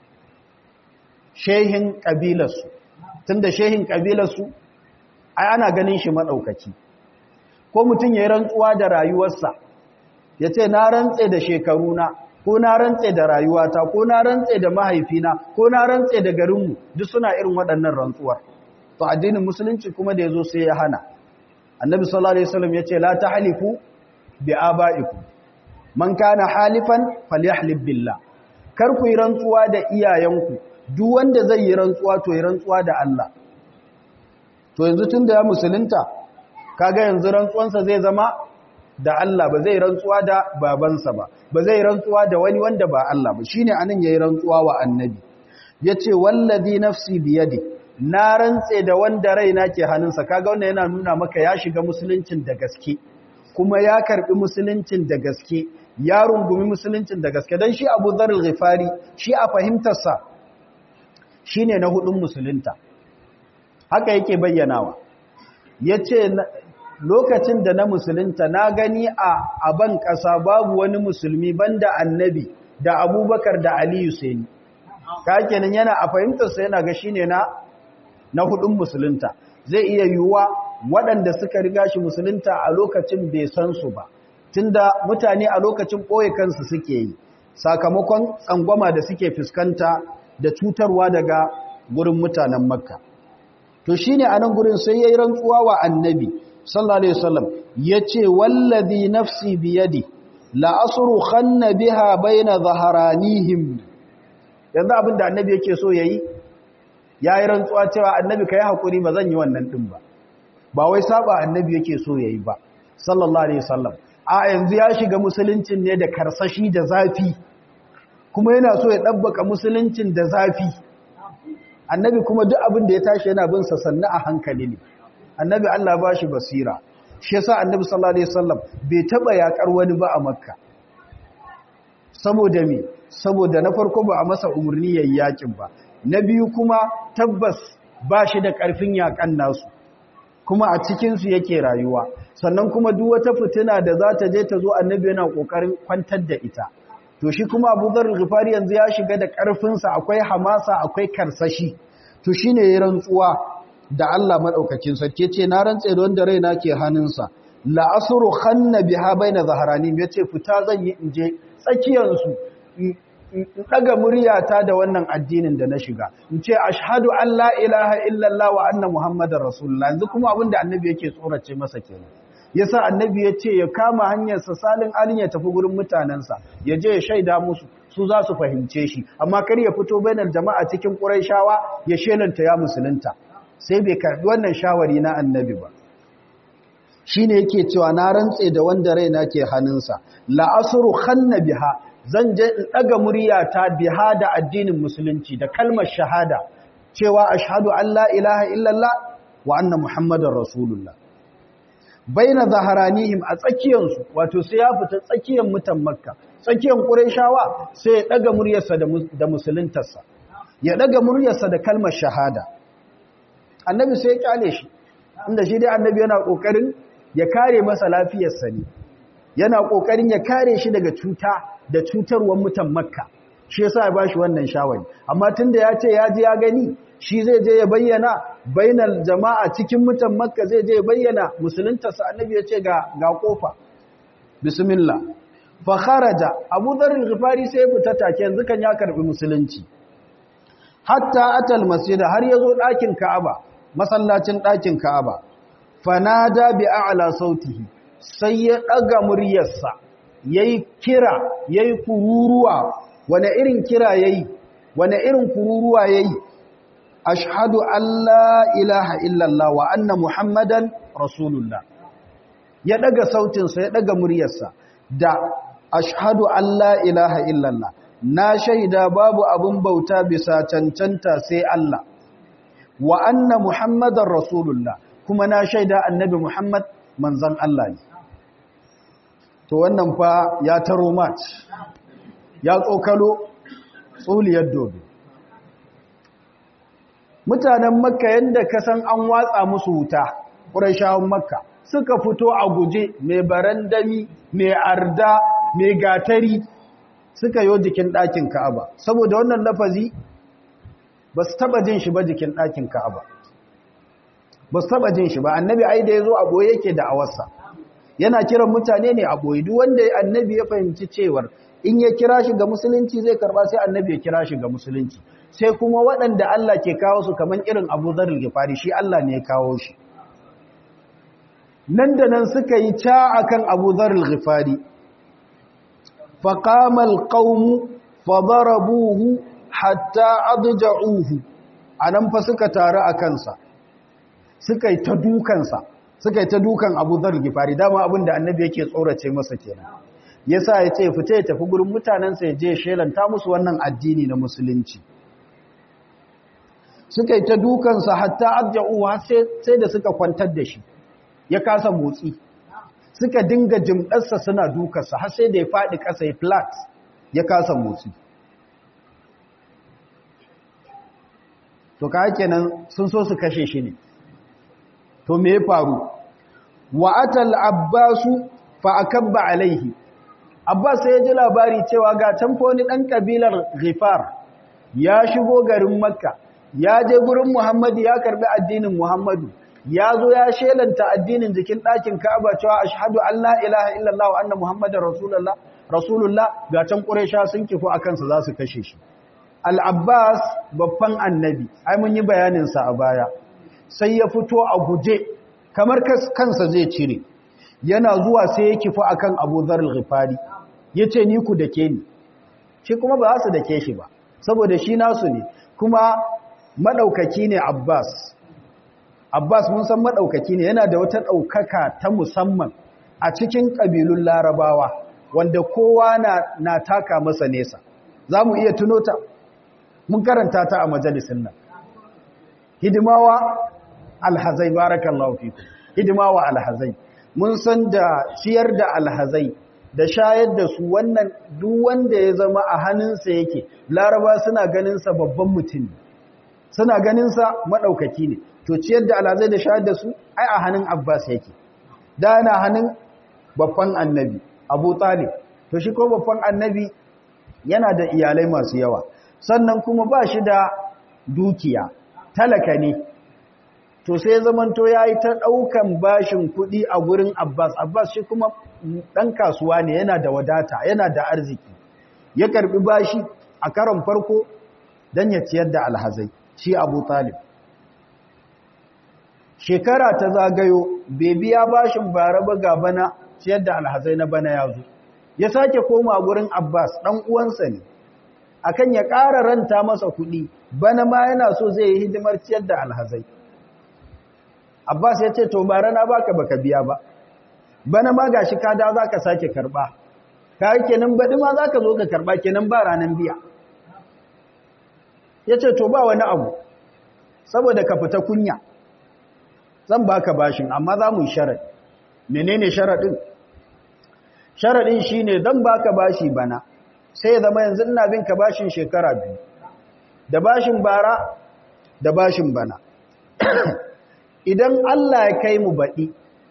shehin ƙabilarsu tun da shehin ƙabilarsu ai ana ganin shi maɗaukaki ko mutum ya yi rantsuwa da rayuwarsa ya ce na rantse da shekaruna ko na rantse da rayuwata ko na rantse da mahaifina ko na rantse da garinmu duk suna irin waɗannan rantsuwar to addinin musulunci kuma da ya zo sai ya hana annabi sallallahu alaihi wasallam ya ce la tahlifu bi aba'ikum man kana halifan falyahlib billah kar ku yi rantsuwa da iyayenku duk wanda zai yi rantsuwa to yi rantsuwa da Allah to yanzu tunda ya musulunta kaga yanzu rantsuwansa zai zama da Allah ba zai rantsuwa da babansa ba ba zai rantsuwa da wani wanda ba Allah ba shine anan yayi rantsuwa wa annabi yace wallazi nafsi biyadi na rantse da wanda raina ke hannunsa kaga wannan yana nuna maka ya shiga musuluncin da gaske kuma ya karbi musuluncin da gaske ya rungumi musuluncin da gaske dan shi Abu Dharr al-Ghifari shi a fahimtarsa shine na hudun musulunta haka yake bayyanawa yace lokacin da na musulunta na gani a aban ƙasa babu wani musulmi banda annabi da abubakar da aliyu sai ka kenan yana a fahimtarsa yana ga shine na na hudun musulunta zai iya yiwuwa waɗanda suka riga shi musulunta a lokacin bai san su ba tunda mutane a lokacin ɓoye kansu suke yi sakamakon tsangwama da suke fuskanta da cutarwa daga gurin mutanen makka to shine a nan gurin sai ya yi rantsuwa wa annabi sallallahu alaihi wasallam yace wallazi nafsi biyadi la asru khanna biha baina zaharanihim yanzu abinda annabi yake so yayi ya yi rantsuwa cewa annabi ka yi haƙuri ba zan yi wannan ɗin ba ba wai saba annabi yake so ya yi ba sallallahu alaihi wasallam a yanzu ya shiga musuluncin ne da karsashi da zafi kuma yana so ya ɗabbaka musuluncin da zafi annabi kuma duk abin da ya tashi yana bin sa sannu a hankali ne annabi Allah ba shi basira shi yasa annabi sallallahu alaihi wasallam bai taba yakar wani ba a makka saboda me saboda na farko ba a masa umurni yayin yakin ba na biyu kuma tabbas ba shi da karfin yakan nasu kuma a cikin su yake rayuwa sannan kuma duk wata fitina da za ta je ta zo annabi yana kokarin kwantar da ita to shi kuma Abu Dharr Ghifari yanzu ya shiga da karfin sa akwai hamasa akwai karsashi to shine yayin rantsuwa da Allah madaukakin sarki ce na rantse da wanda raina ke hannunsa la asru khanna biha baina zaharani yace fita zan yi inje tsakiyar su in daga muryata da wannan addinin da na shiga in ce ashhadu an la ilaha illallah wa anna muhammadar rasulullah yanzu kuma abinda annabi yake tsorace masa kenan yasa annabi ya ce ya kama hanyarsa salin alin ya tafi gurin mutanensa ya je ya shaida musu su za su fahimce shi amma kar ya fito bainar jama'a cikin ƙurayshawa ya shelanta ya musulunta sai bai karbi wannan shawari na annabi ba shine yake cewa na rantse da wanda raina ke hannunsa la asru khanna biha zan je in daga muryata biha da addinin musulunci da kalmar shahada cewa ashhadu an la ilaha illallah wa anna muhammadar rasulullah baina zaharanihim a tsakiyansu wato sai ya fita tsakiyan mutan makka tsakiyan qurayshawa sai ya daga muryarsa da musuluntarsa ya daga muryarsa da kalmar shahada annabi sai ya kyale shi inda shi dai annabi yana kokarin ya kare masa lafiyarsa ne yana kokarin ya kare shi daga cuta da cutarwar mutan makka shi yasa ya bashi wannan shawari amma tunda ya ce ya ji ya gani shi zai je ya bayyana bainal jama'a cikin mutan makka zai je ya bayyana musuluntarsa annabi ya ce ga ga kofa bismillah fa kharaja abu dharr al-ghifari sai ya fita take yanzu kan ya karbi musulunci hatta atal masjid har yazo dakin ka'aba masallacin dakin ka'aba fanada bi a'la sautihi sai ya daga muryarsa yayi kira yayi kururuwa wane irin kira yayi wane irin kururuwa yayi ashhadu an la ilaha illallah wa anna muhammadan rasulullah ya daga sautinsa ya daga muryarsa da ashhadu an la ilaha illallah na shaida babu abin bauta bisa cancanta sai Allah wa anna muhammadar rasulullah kuma na shaida annabi muhammad manzan Allah ne to wannan fa ya taro mat ya tsokalo tsuliyar dodo mutanen makka yadda ka san an watsa musu wuta ƙurashawan makka suka fito a guje mai barandami mai arda mai gatari suka yi jikin ɗakin ka'aba saboda wannan lafazi ba su taɓa jin shi ba jikin ɗakin ka'aba ba su taɓa jin shi ba annabi ai da ya zo a ɓoye yake da awarsa yana kiran mutane ne a ɓoye duk wanda annabi ya fahimci cewar in ya kira shi ga musulunci zai karba sai annabi ya kira shi ga musulunci sai kuma waɗanda Allah ke kawo su kamar irin Abu Dharr al-Ghifari shi Allah ne ya kawo shi nan da nan suka yi ca akan Abu Dharr al-Ghifari fa qama al-qawm fa darabuhu hatta adja'uhu anan fa suka taru akan sa suka yi ta dukan sa suka yi ta dukan Abu Dharr al-Ghifari dama abinda annabi yake tsorace masa kenan yasa ya ce fita ya tafi gurin mutanensa ya je shelanta musu wannan addini na musulunci suka yi ta dukansa hatta adja'uwa sai da suka kwantar da shi ya kasa motsi suka dinga jimɗarsa suna dukansa har sai da ya faɗi ƙasa ya flat ya kasa motsi to ka kenan sun so su kashe shi ne to me ya faru wa atal abbasu fa akabba alaihi abbas sai ya ji labari cewa ga tamfoni ɗan ƙabilar ghifar ya shigo garin makka ya je gurin Muhammadu ya karbi addinin Muhammadu ya zo ya shelanta addinin jikin ɗakin Ka'aba cewa ashhadu an la ilaha illallah wa anna Muhammadar rasulullah rasulullah ga can Quraysha sun kifo akan sa za su kashe shi Al-Abbas babban annabi ai mun yi bayanin sa a baya sai ya fito a guje kamar kansa zai cire yana zuwa sai ya kifo akan Abu Dharr al-Ghifari yace ni ku dake ni shi kuma ba za su dake shi ba saboda shi nasu ne kuma maɗaukaki ne Abbas Abbas mun san maɗaukaki ne yana da wata ɗaukaka ta musamman a cikin ƙabilun larabawa wanda kowa na, na taka masa nesa za mu iya tuno ta mun karanta ta a majalisin nan hidimawa alhazai barakallahu fiku hidimawa alhazai mun san da ciyar da alhazai da shayar da su wannan duk wanda ya zama a hannunsa yake laraba suna ganinsa babban mutum suna ganinsa maɗaukaki ne to ciyar da alhazai da shayar da su ai a hannun abbas yake da na hannun babban annabi abu talib to shi ko babban annabi yana da iyalai masu yawa sannan kuma ba shi da dukiya talaka ne to sai zamanto ya yi ta ɗaukan bashin kuɗi a gurin abbas abbas shi kuma ɗan kasuwa ne yana da wadata yana da arziki ya karɓi bashi a karon farko don ya ciyar da alhazai shi abu talib shekara ta zagayo bai biya bashin bara ba ga bana ciyar da alhazai na bana ya zo ya sake koma gurin abbas ɗan uwansa ne akan ya ƙara ranta masa kuɗi bana ma yana so zai yi hidimar ciyar da alhazai abbas ya ce to bara na baka baka biya ba bana ma gashi ka da za ka sake karɓa ka yi kenan baɗi ma za ka zo ka karɓa kenan ba ranar biya ya ce to ba wani abu saboda ka fita kunya zan baka bashin amma za mu yi sharaɗi menene sharaɗin sharaɗin shine zan baka bashi bana sai zama yanzu ina bin ka bashin shekara biyu da bashin bara da bashin bana idan Allah ya kai mu baɗi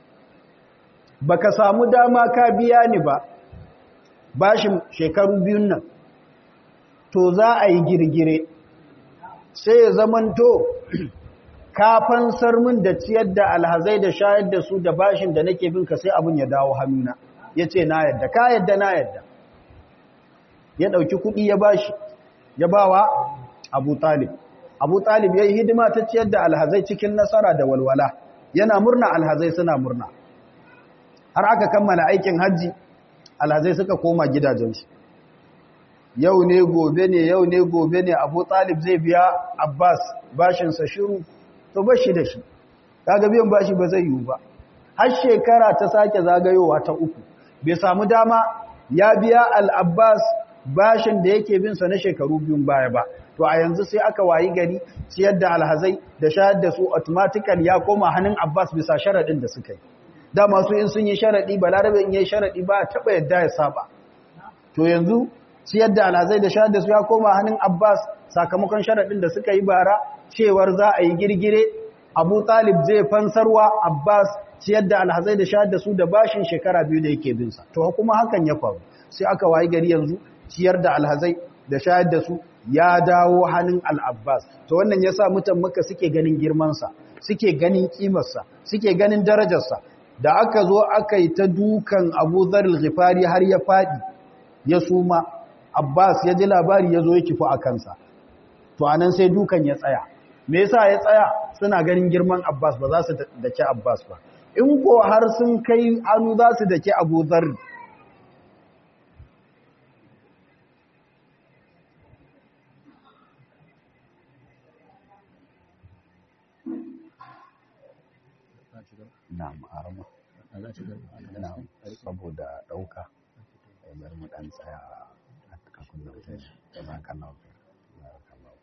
baka samu dama ka biya ni ba bashin shekaru biyun nan to za a yi girgire sai ya zamanto ka fansar min da ciyar da alhazai da shayar da su da bashin da nake bin ka sai abin ya dawo hannuna ya ce na yadda ka yadda na yadda ya ɗauki kuɗi ya bashi ya bawa abu talib abu talib ya yi hidima ta ciyar da alhazai cikin nasara da walwala yana murna alhazai suna murna har aka kammala aikin hajji alhazai suka koma gidajensu yau ne gobe ne yau ne gobe ne abu talib zai biya abbas bashinsa shiru to bashi da shi kaga biyan bashi ba zai yiwu ba har shekara ta sake zagayowa ta uku bai samu dama ya biya al-abbas bashin da yake bin sa na shekaru biyun baya ba to a yanzu sai aka wayi gari ciyar da alhazai da shayar da su automatically ya koma hannun abbas bisa sharadin da suka yi da masu in sun yi sharadi balarabe in yi sharadi ba taba yadda ya saba to yanzu ciyar da alhazai da shayar da su ya koma hannun abbas sakamakon sharadin da suka yi bara cewar za a yi girgire abu talib zai fansarwa abbas ciyar da alhazai da shayar da su da bashin shekara biyu da yake binsa to kuma hakan ya faru sai aka wayi gari yanzu ciyar da alhazai da shayar da su ya dawo hannun al'abbas to wannan ya sa mutan maka suke ganin girmansa suke ganin kimarsa suke ganin darajarsa da aka zo aka yi ta dukan abu zaril ghifari har ya faɗi ya suma abbas ya ji labari ya zo ya kifu a kansa to anan sai dukan ya tsaya me yasa ya tsaya suna ganin girman abbas ba za su dake abbas ba in ko har sun kai hannu za su dake abu zaril Na'am, arama. Na'am, saboda ɗauka. Bari mu ɗan tsaya a kakun da wuce. Jazakallahu khair. Jazakallahu.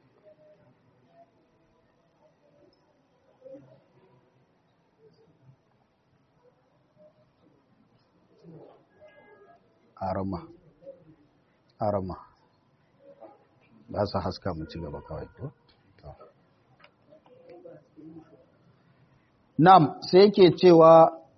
Arama. Arama. Ba su haska mu ci gaba kawai ko? Nam sai yake cewa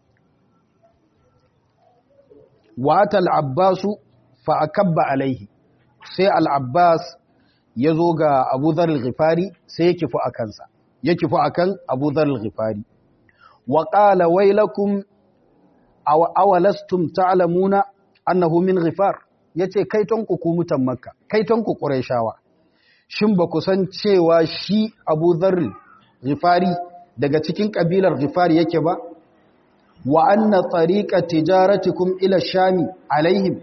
wata al'abbasu fa'akabba alaihi sai al'abbas ya zo ga abu zarar ghifari sai ya kifu a kansa, ya kifu a kan abu zarar ghifari. Wa ƙala wailakum awalastum ta'alamuna annahu min ghifar ya ce kaitonku ku mutan makka, kaitonku ƙurai Shin ba ku san cewa shi abu zarar ghifari daga cikin ƙabilar Ghifari yake ba, wa anna tsariƙa tijaratikum ila shami alaihim,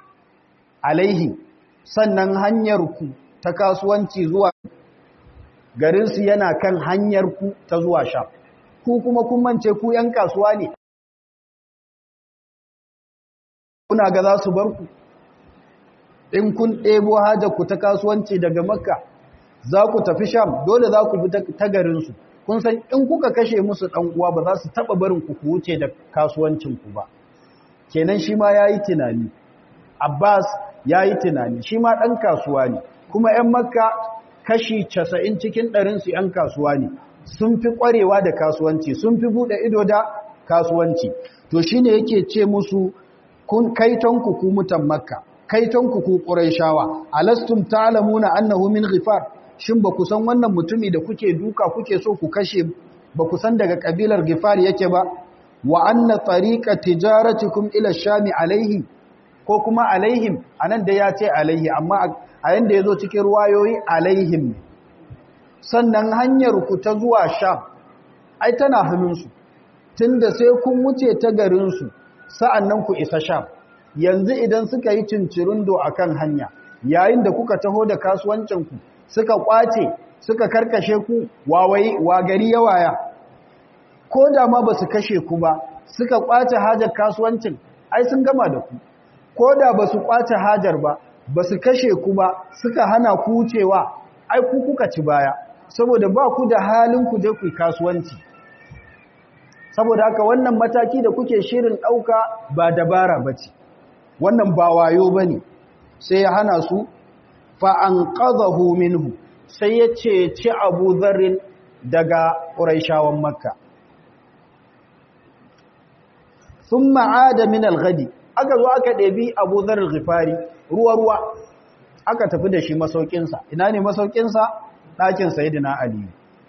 alaihim, sannan hanyarku ta kasuwanci zuwa garinsu yana kan hanyar ku ta zuwa sham ku kuma kun mance ku ‘yan kasuwa ne kuna ga za su bar ku in kun ɗebo ku ta kasuwanci daga makka za ku tafi sham dole za ku bi ta garinsu kun san in kuka kashe musu ɗan uwa ba za su taɓa barin ku ku wuce da kasuwancinku ba kenan shi ma ya yi tunani abbas ya yi tunani shi ma ɗan kasuwa ne kuma ‘yan makka kashi casa'in cikin ɗarinsu ‘yan kasuwa ne sun fi ƙwarewa da kasuwanci sun fi buɗe ido da kasuwanci to shi ne yake ce musu kun kaitonku ku mutan makka kaitonku ku ƙuraishawa alastum ta'lamuna annahu min ghifar shin ba ku san wannan mutumi da kuke duka kuke so ku kashe ba ku san daga kabilar ghifar yake ba wa anna tariqa tijaratikum ila shami alaihi ko kuma alaihim anan da ya ce alaihi amma a yanda yazo cikin ruwayoyi alaihim sannan hanyar ku ta zuwa sham ai tana hannunsu tunda sai kun wuce ta garin su sa'annan ku isa sham yanzu idan suka yi cincirindo akan hanya yayin da kuka taho da kasuwancin ku suka kwace suka karkashe ku wawayi wa gari ya waya ko da ma basu kashe ku ba suka kwace hajar kasuwancin ai sun gama da ku ko da basu kwace hajar ba basu kashe ku ba suka hana ku wucewa ai ku kuka ci baya saboda ba ku da halin ku je ku kasuwanci saboda haka wannan mataki da kuke shirin ɗauka ba dabara bace wannan ba wayo bane sai ya hana su fa'anƙazahu minhu sai ya ceci abu zarrin daga ƙuraishawan makka sun ma'ada min alghadi aka zo aka ɗabi abu zarrin rifari ruwa-ruwa aka tafi da shi masaukinsa ina ne masaukinsa ɗakin sayidina aliyu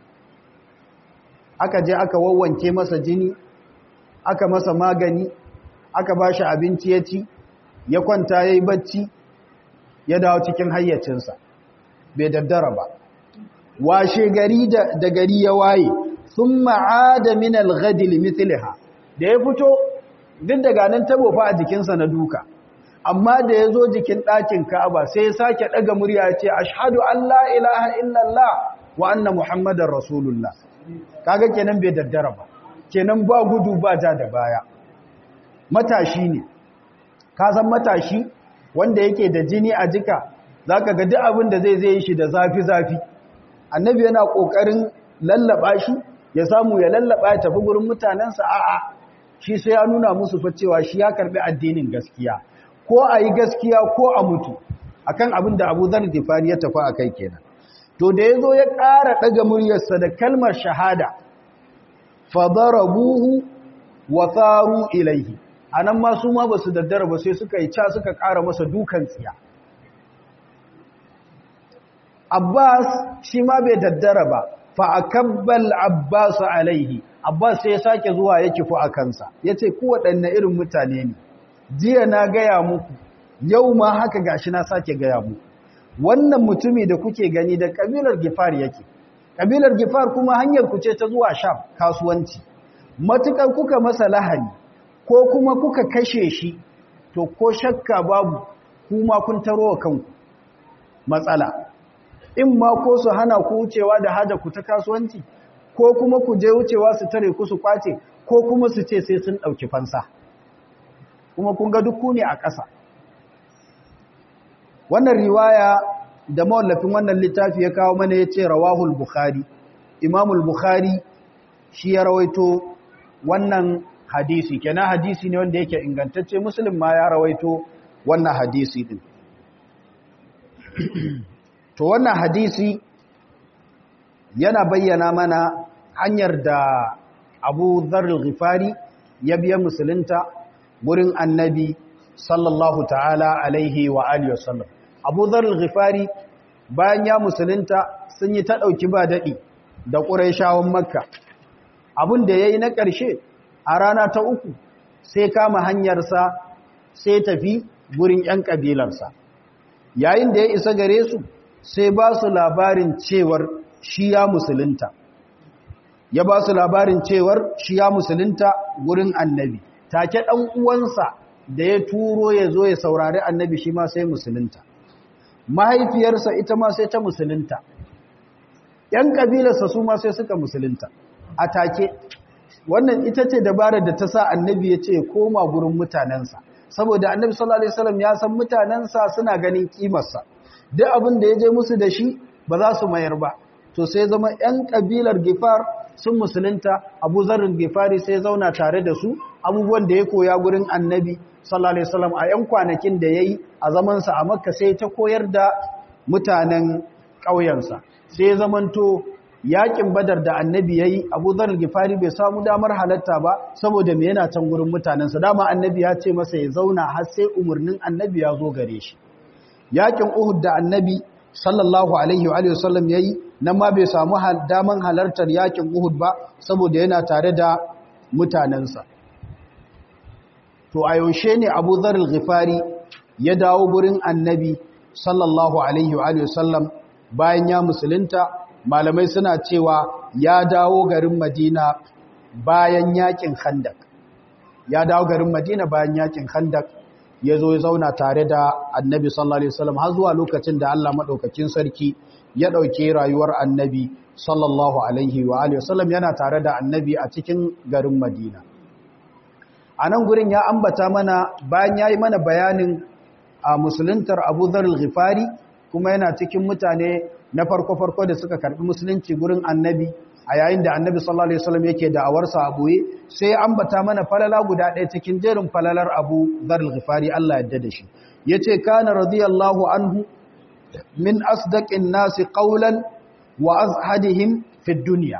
aka je aka wawwanke masa jini aka masa magani aka ba shi abinci ya ci ya kwanta ya yi bacci ya dawo cikin hayyacinsa bai daddara ba washe gari da gari ya waye sun ma'ada min al-ghadil mithliha da ya fito duk daga nan tabo fa a jikinsa na duka amma da ya zo jikin ɗakin ka'aba sai ya sake ɗaga murya ya ce ashhadu an la ilaha illallah wa anna muhammadar rasulullah kaga kenan bai daddara ba kenan ba gudu ba ja da baya matashi ne ka san matashi wanda yake da jini a jika za ka duk abin da zai zai shi da zafi-zafi annabi yana ƙoƙarin lallaba shi ya samu ya lallaba ya tafi gurin mutanensa a'a shi sai ya nuna musu fa cewa shi ya karbi addinin gaskiya ko a yi gaskiya ko a mutu akan abin da abu zar gifari ya tafi a kai kenan to da ya zo ya ƙara ɗaga muryarsa da kalmar shahada fadarabuhu wa tsaru ilaihi a nan ma su ma ba su daddara ba sai suka yi ca suka ƙara masa dukan tsiya abbas shi ma bai daddara ba fa'akabbal abbas alaihi abbas sai ya sake zuwa ya kifu a kansa ya ce ku waɗanne irin mutane ne jiya na gaya muku yau ma haka gashi na sake gaya muku wannan mutumi da kuke gani da ƙabilar gifar yake ƙabilar gifar kuma hanyar ku ce ta zuwa sham kasuwanci matuƙar kuka masa lahani ko kuma kuka kashe shi to ko shakka babu kuma kun taro wa kanku matsala in ma ko su hana ku wucewa da haja ku ta kasuwanci ko kuma ku je wucewa su tare ku su kwace ko kuma su ce sai sun ɗauki fansa kuma kun ga duk ne a ƙasa wannan riwaya da mawallafin wannan littafi ya kawo mana ya ce rawahul bukhari imamul bukhari shi ya rawaito wannan hadisi kenan hadisi ne wanda yake ingantacce muslim ma ya rawaito wannan hadisi din to wannan hadisi yana bayyana mana hanyar da Abu Dharr al-Ghifari ya biya musulunta gurin Annabi sallallahu ta'ala alaihi wa alihi wasallam Abu Dharr al-Ghifari bayan ya musulunta sun yi ta dauki ba dadi da Qurayshawan Makka abin da yayi na ƙarshe a rana ta uku sai kama hanyarsa sai tafi gurin 'yan ƙabilarsa yayin da ya isa gare su sai ba su labarin cewar shi ya musulunta ya ba su labarin cewar shi ya musulunta gurin annabi take ɗan uwansa da ya turo ya zo ya saurari annabi shi ma sai musulunta mahaifiyarsa ita ma sai ta musulunta yan kabilarsa su ma sai suka musulunta a take wannan ita ce dabarar da ta sa annabi ya ce koma gurin mutanensa saboda annabi sallallahu alaihi wasallam ya san mutanensa suna ganin kimarsa duk abin da ya je musu da shi ba za su mayar ba to sai zama yan kabilar gifar sun musulunta abu zarrin gifari sai zauna tare da su abubuwan da ya koya gurin annabi sallallahu alaihi wasallam a yan kwanakin da yayi a zamansa a makka sai ta koyar da mutanen ƙauyensa sai zamanto yakin badar da annabi yayi abu zarrin gifari bai samu damar halatta ba saboda me yana can gurin mutanensa dama annabi ya ce masa ya zauna har sai umarnin annabi ya zo gare shi yakin uhud da annabi sallallahu alaihi wa sallam yayi nan ma bai samu daman halartar yakin Uhud ba saboda yana tare da mutanensa to a yaushe ne Abu Dharr al-Ghifari ya dawo gurin Annabi sallallahu alaihi wa sallam bayan ya musulunta malamai suna cewa ya dawo garin Madina bayan yakin Khandaq ya dawo garin Madina bayan yakin Khandaq ya zo ya zauna tare da Annabi sallallahu alaihi wasallam har zuwa lokacin da Allah madaukakin sarki ya ɗauke rayuwar annabi sallallahu alaihi wa alihi wasallam yana tare da annabi a cikin garin madina a nan gurin ya ambata mana bayan ya yi mana bayanin a musuluntar abu zarar ghifari kuma yana cikin mutane na farko-farko da suka karɓi musulunci gurin annabi a yayin da annabi sallallahu alaihi wasallam yake da'awarsa a boye sai ya ambata mana falala guda ɗaya cikin jerin falalar abu zarar ghifari Allah yadda da shi yace kana radiyallahu anhu min asdaqin nasi qawlan wa azhadihim fi dunya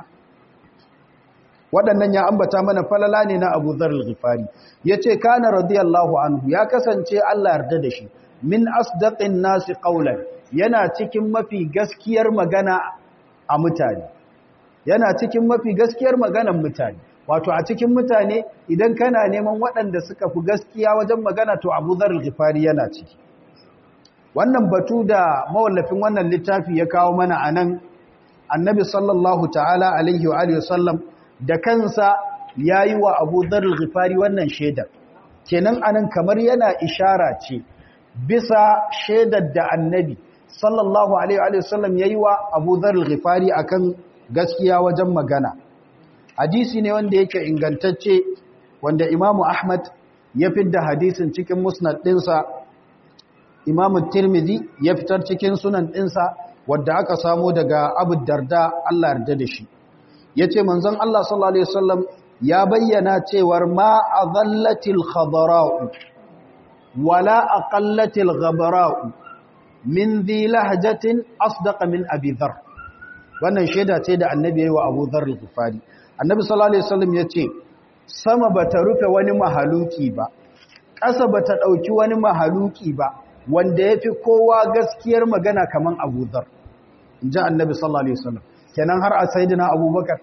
waɗannan ya ambata mana falala ne na Abu Dharr al-Ghifari yace kana radiyallahu anhu ya kasance Allah yarda da shi min asdaqin nasi qawlan yana cikin mafi gaskiyar magana a mutane yana cikin mafi gaskiyar maganan mutane wato a cikin mutane idan kana neman waɗanda suka fi gaskiya wajen magana to Abu Dharr al-Ghifari yana ciki wannan batu da mawallafin wannan littafi ya kawo mana a nan annabi sallallahu ta'ala alaihi wa alihi wasallam da kansa ya yi wa abu zarar ghifari wannan shaidar kenan anan kamar yana ishara ce bisa shaidar da annabi sallallahu alaihi wa sallam ya yi wa abu zarar ghifari akan gaskiya wajen magana hadisi ne wanda yake ingantacce wanda imamu ahmad ya fidda hadisin cikin musnad ɗinsa imamu tirmidhi ya fitar cikin sunan ɗinsa wadda aka samo daga abu darda Allah yarda da shi ya ce manzon Allah sallallahu Alaihi wasallam ya bayyana cewar ma a zallatil khabara'u wala a ƙallatil ghabara'u min zi lahajatin asdaka min abizar wannan shaida ce da annabi ya yi wa abu zarar gufari annabi sallallahu Alaihi wasallam ya ce sama ba ta rufe wani mahaluki ba ƙasa ba ta ɗauki wani mahaluki ba wanda ya fi kowa gaskiyar magana kamar abu zar in ji annabi sallallahu alaihi wasallam kenan har a sayidina abubakar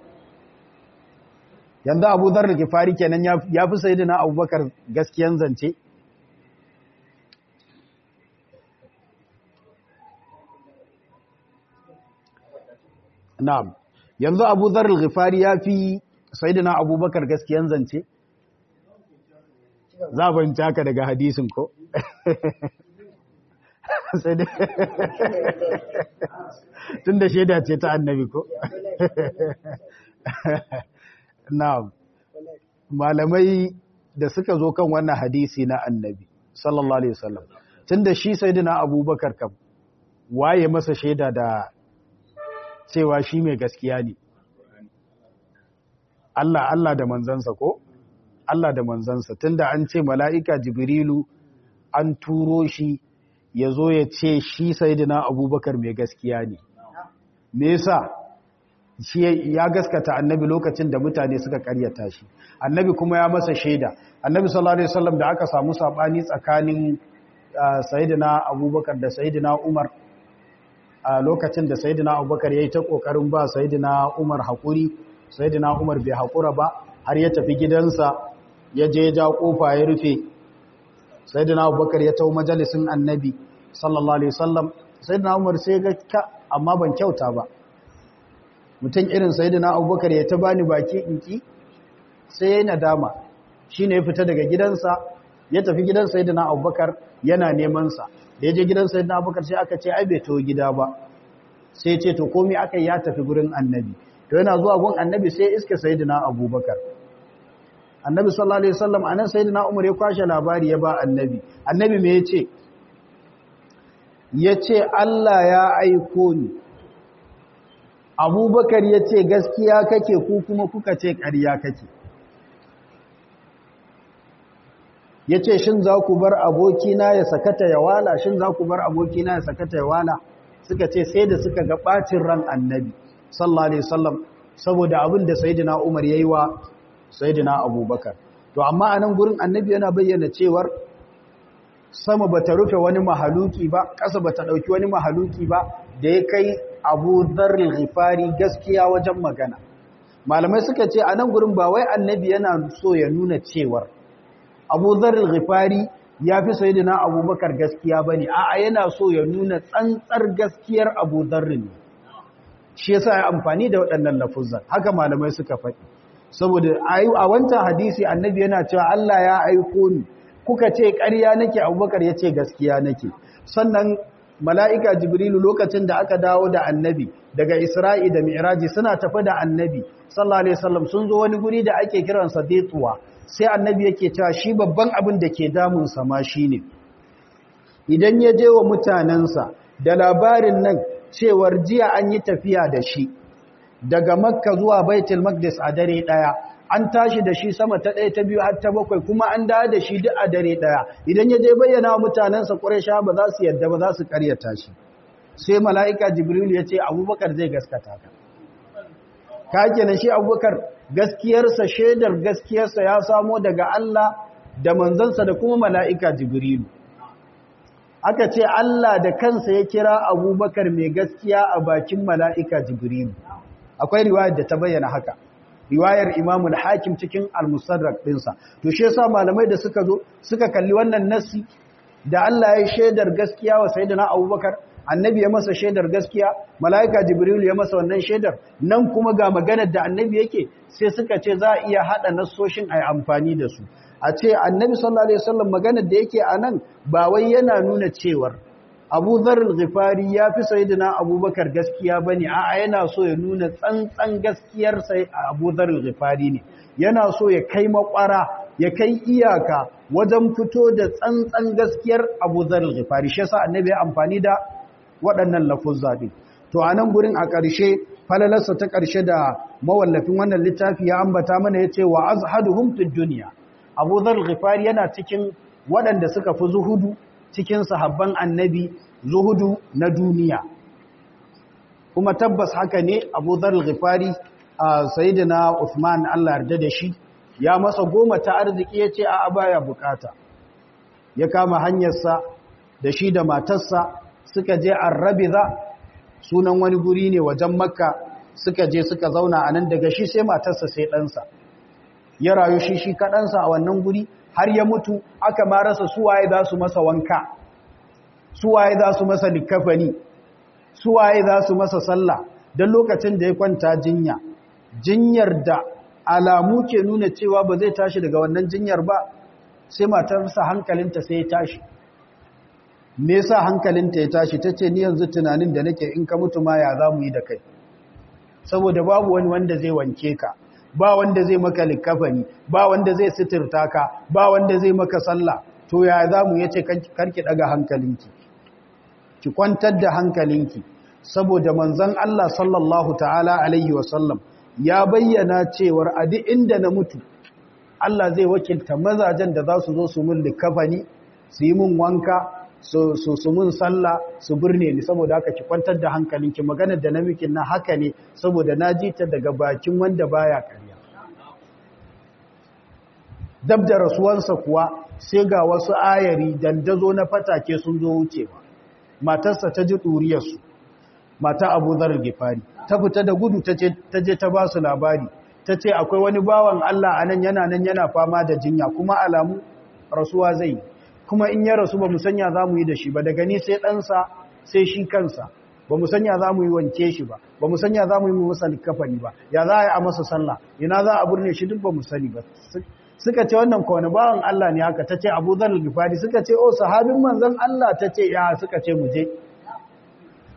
yanzu abu zar da kifari kenan ya fi sayidina abubakar gaskiyan zance na'am yanzu abu zar da kifari ya fi sayidina abubakar gaskiyan zance za a fahimci haka daga hadisin ko tun da shaida ce ta annabi ko? na malamai da suka zo kan wannan hadisi na annabi sallallahu alaihi wasallam tun da shi sai dina abubakar kam waye masa shaida da cewa shi mai gaskiya ne Allah Allah da manzansa ko? Allah da manzansa tunda an ce mala'ika jibrilu an turo shi ya zo ya ce shi sayidina abubakar mai gaskiya ne me yasa shi ya gaskata annabi lokacin da mutane suka karyata shi annabi kuma ya masa shaida annabi sallallahu alaihi wasallam da aka samu sabani tsakanin sayidina abubakar da sayidina umar a lokacin da sayidina abubakar yayi ta kokarin ba sayidina umar hakuri sayidina umar bai hakura ba har ya tafi gidansa ya je ja kofa ya rufe sayyidina abubakar ya tawo majalisin annabi sallallahu alaihi wasallam sayyidina umar sai ga ka amma ban kyauta ba mutum irin sayyidina abubakar ya ta bani baki inki sai ya nadama shine ya fita daga gidansa ya tafi gidan sayyidina abubakar yana neman sa da ya je gidan sayyidina abubakar sai aka ce ai bai tawo gida ba sai ce to komai aka ya tafi gurin annabi to yana zuwa gun annabi sai iska sayyidina abubakar annabi sallallahu alaihi wasallam anan sayyidina umar ya kwashe labari ya ba annabi annabi me yace yace Allah ya aiko ni abubakar yace gaskiya kake ku kuma kuka ce ƙarya kake yace shin za ku bar abokina ya sakata ya wala shin za ku bar abokina ya sakata ya wala suka ce sai da suka ga bacin ran annabi sallallahu alaihi wasallam saboda abin da sayyidina umar yayi wa sayyidina abubakar to amma anan gurin annabi yana bayyana cewar sama bata rufe wani mahaluki ba ƙasa bata dauki wani mahaluki ba da ya kai Abu Dharr al-Ghifari gaskiya wajen magana malamai suka ce anan gurin ba wai annabi yana so ya nuna cewar Abu Dharr al-Ghifari ya fi sayyidina Abubakar gaskiya bane a'a yana so ya nuna tsantsar gaskiyar Abu Dharr ne shi yasa ya amfani da waɗannan lafuzan haka malamai suka faɗi saboda a wancan hadisi annabi yana cewa Allah ya aiko ni kuka ce ƙarya nake abubakar ya ce gaskiya nake sannan mala'ika jibrilu lokacin da aka dawo da annabi daga isra'i da mi'raji suna tafi da annabi sallallahu alaihi wasallam sun zo wani guri da ake kiransa daituwa sai annabi yake cewa shi babban abin da ke damunsa ma shine idan ya je wa mutanensa da labarin nan cewar jiya an yi tafiya da shi daga makka zuwa baitul maqdis a dare daya an tashi da shi sama ta ɗaya ta biyu har ta bakwai kuma an dawo da shi duk a dare ɗaya idan ya je bayyana wa mutanensa ƙuraysha ba za su yadda ba za su ƙaryata shi sai mala'ika jibril ya ce abubakar zai gaskata ka ka kenan shi abubakar gaskiyarsa shaidar gaskiyarsa ya samo daga Allah da manzansa da kuma mala'ika jibrilu aka ce Allah da kansa ya kira abubakar mai gaskiya a bakin mala'ika jibrilu akwai riwayar da ta bayyana haka riwayar Imam al-Hakim cikin al-Musaddarak dinsa to shi yasa malamai da suka zo suka kalli wannan nassi da Allah ya shaidar gaskiya wa sayyidina Abubakar annabi ya masa shaidar gaskiya malaika Jibril ya masa wannan shaidar nan kuma ga maganar da annabi yake sai suka ce za a iya hada nassoshin ai amfani da su a ce annabi sallallahu alaihi wasallam maganar da yake anan ba wai yana nuna cewar Abu Dharr al-Ghifari ya fi sayyidina Abubakar gaskiya bane a'a yana so ya nuna tsantsan gaskiyar sai Abu Dharr al-Ghifari ne yana so ya kai makwara ya kai iyaka wajen fito da tsantsan gaskiyar Abu Dharr al-Ghifari shi yasa annabi ya amfani da waɗannan lafuzza din to anan gurin a ƙarshe falalarsa ta ƙarshe da mawallafin wannan littafi ya ambata mana yace wa azhaduhum fid dunya Abu Dharr al-Ghifari yana cikin waɗanda suka fi zuhudu cikin sahabban annabi zuhudu na duniya kuma tabbas haka ne abu dhar al-ghifari a sayyidina Uthman Allah yarda da shi ya masa goma ta arziki yace a baya bukata ya kama hanyarsa da shi da matarsa suka je Arrabiza sunan wani guri ne wajen Makka suka je suka zauna anan daga shi sai matarsa sai ɗansa ya rayu shi shi kaɗansa a wannan guri har ya mutu aka ma rasa suwaye za su masa wanka suwaye za su masa likafani suwaye za su masa sallah don lokacin da ya kwanta jinya jinyar da alamu ke nuna cewa ba zai tashi daga wannan jinyar ba sai matarsa hankalinta sai ya tashi me yasa hankalinta ya tashi tace ni yanzu tunanin da nake in ka mutu ma ya za mu yi da kai saboda babu wani wanda zai wanke ka ba wanda zai maka likafani ba wanda zai sitirta ka ba wanda zai maka sallah to ya za mu yace karki daga hankalinki ki kwantar da hankalinki saboda manzon Allah sallallahu ta'ala alaihi wasallam ya bayyana cewar a duk inda na mutu Allah zai wakilta mazajen da za su zo su mun likafani su yi mun wanka su su mun sallah su birne ni saboda haka ki kwantar da hankalinki maganar da na miki na haka ne saboda na ji ta daga bakin wanda baya karya dab da rasuwansa kuwa sai ga wasu ayari dandazo na fatake sun zo wucewa matarsa ta ji ɗuriyarsu mata abu zarar gifari ta fita da gudu ta je ta ba su labari ta ce akwai wani bawan Allah a nan yana nan yana fama da jinya kuma alamu rasuwa zai kuma in ya rasu ba mu sanya za mu yi da shi ba daga ni sai ɗansa sai shi kansa ba mu sanya za mu yi wanke shi ba ba mu sanya za mu yi masa likafani ba ya za a yi a masa sallah ina za a burne shi duk ba mu sani ba suka ce wannan kawai bawan Allah ne haka ta ce abu zar gifari suka ce o sahabin manzan Allah ta ce ya suka ce mu je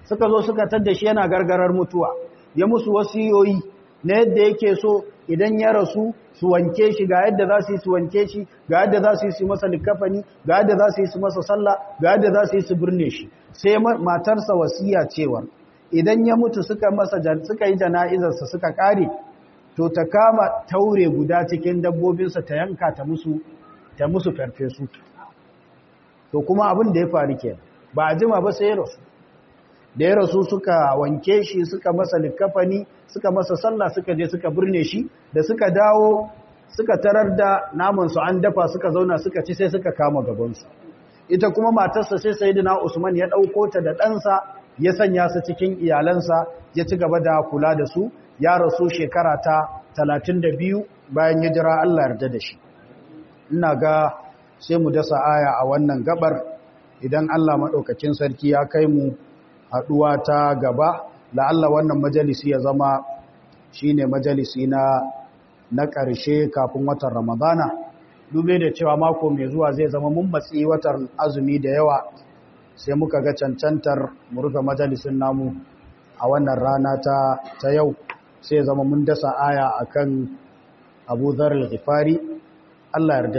suka zo suka tadda shi yana gargarar mutuwa ya musu wasiyoyi na yadda yake so idan ya rasu su wanke shi ga yadda za su yi su wanke shi ga yadda za su yi su masa likafani ga yadda za su yi su masa sallah ga yadda za su yi su birne shi sai matarsa wasiya cewa idan ya mutu suka masa suka yi jana'izarsa suka kare to ta kama taure guda cikin dabbobinsa ta yanka ta musu ta musu farfesu to kuma abin da ya faru kenan ba a jima ba sai ya rasu da ya rasu suka wanke shi suka masa likafani suka masa sallah suka je suka birne shi da suka dawo suka tarar da namansu an dafa suka zauna suka ci sai suka kama gabansu ita kuma matarsa sai sayyidina Usman ya dauko ta da ɗansa ya sanya su cikin iyalansa ya ci gaba da kula da su ya rasu shekara ta 32 bayan hijira Allah yarda da shi ina ga sai mu dasa aya a wannan gabar idan Allah madaukakin sarki ya kai mu haduwa ta gaba la'alla wannan majalisi ya zama shine majalisi na na ƙarshe kafin watan Ramadana dube da cewa mako mai zuwa zai zama mun matsi watan azumi da yawa sai muka ga cancantar mu rufe majalisin namu a wannan rana ta ta yau sai zama mun dasa aya akan Abu Dharr al-Ghifari Allah yarda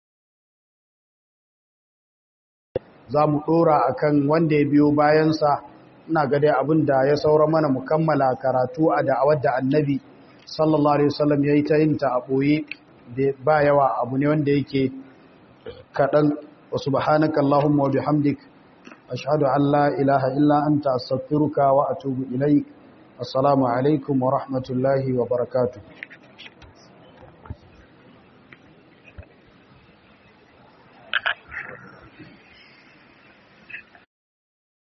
za mu dora akan wanda ya biyo bayansa ina ga dai abin da ya saura mana mu kammala karatu a da'awar da annabi sallallahu alaihi wasallam yayi ta yin ta a boye ba yawa abu ne wanda yake kadan wa subhanaka allahumma wa bihamdik ashhadu an la ilaha illa anta astaghfiruka wa atubu ilaik assalamu alaikum wa rahmatullahi wa barakatuh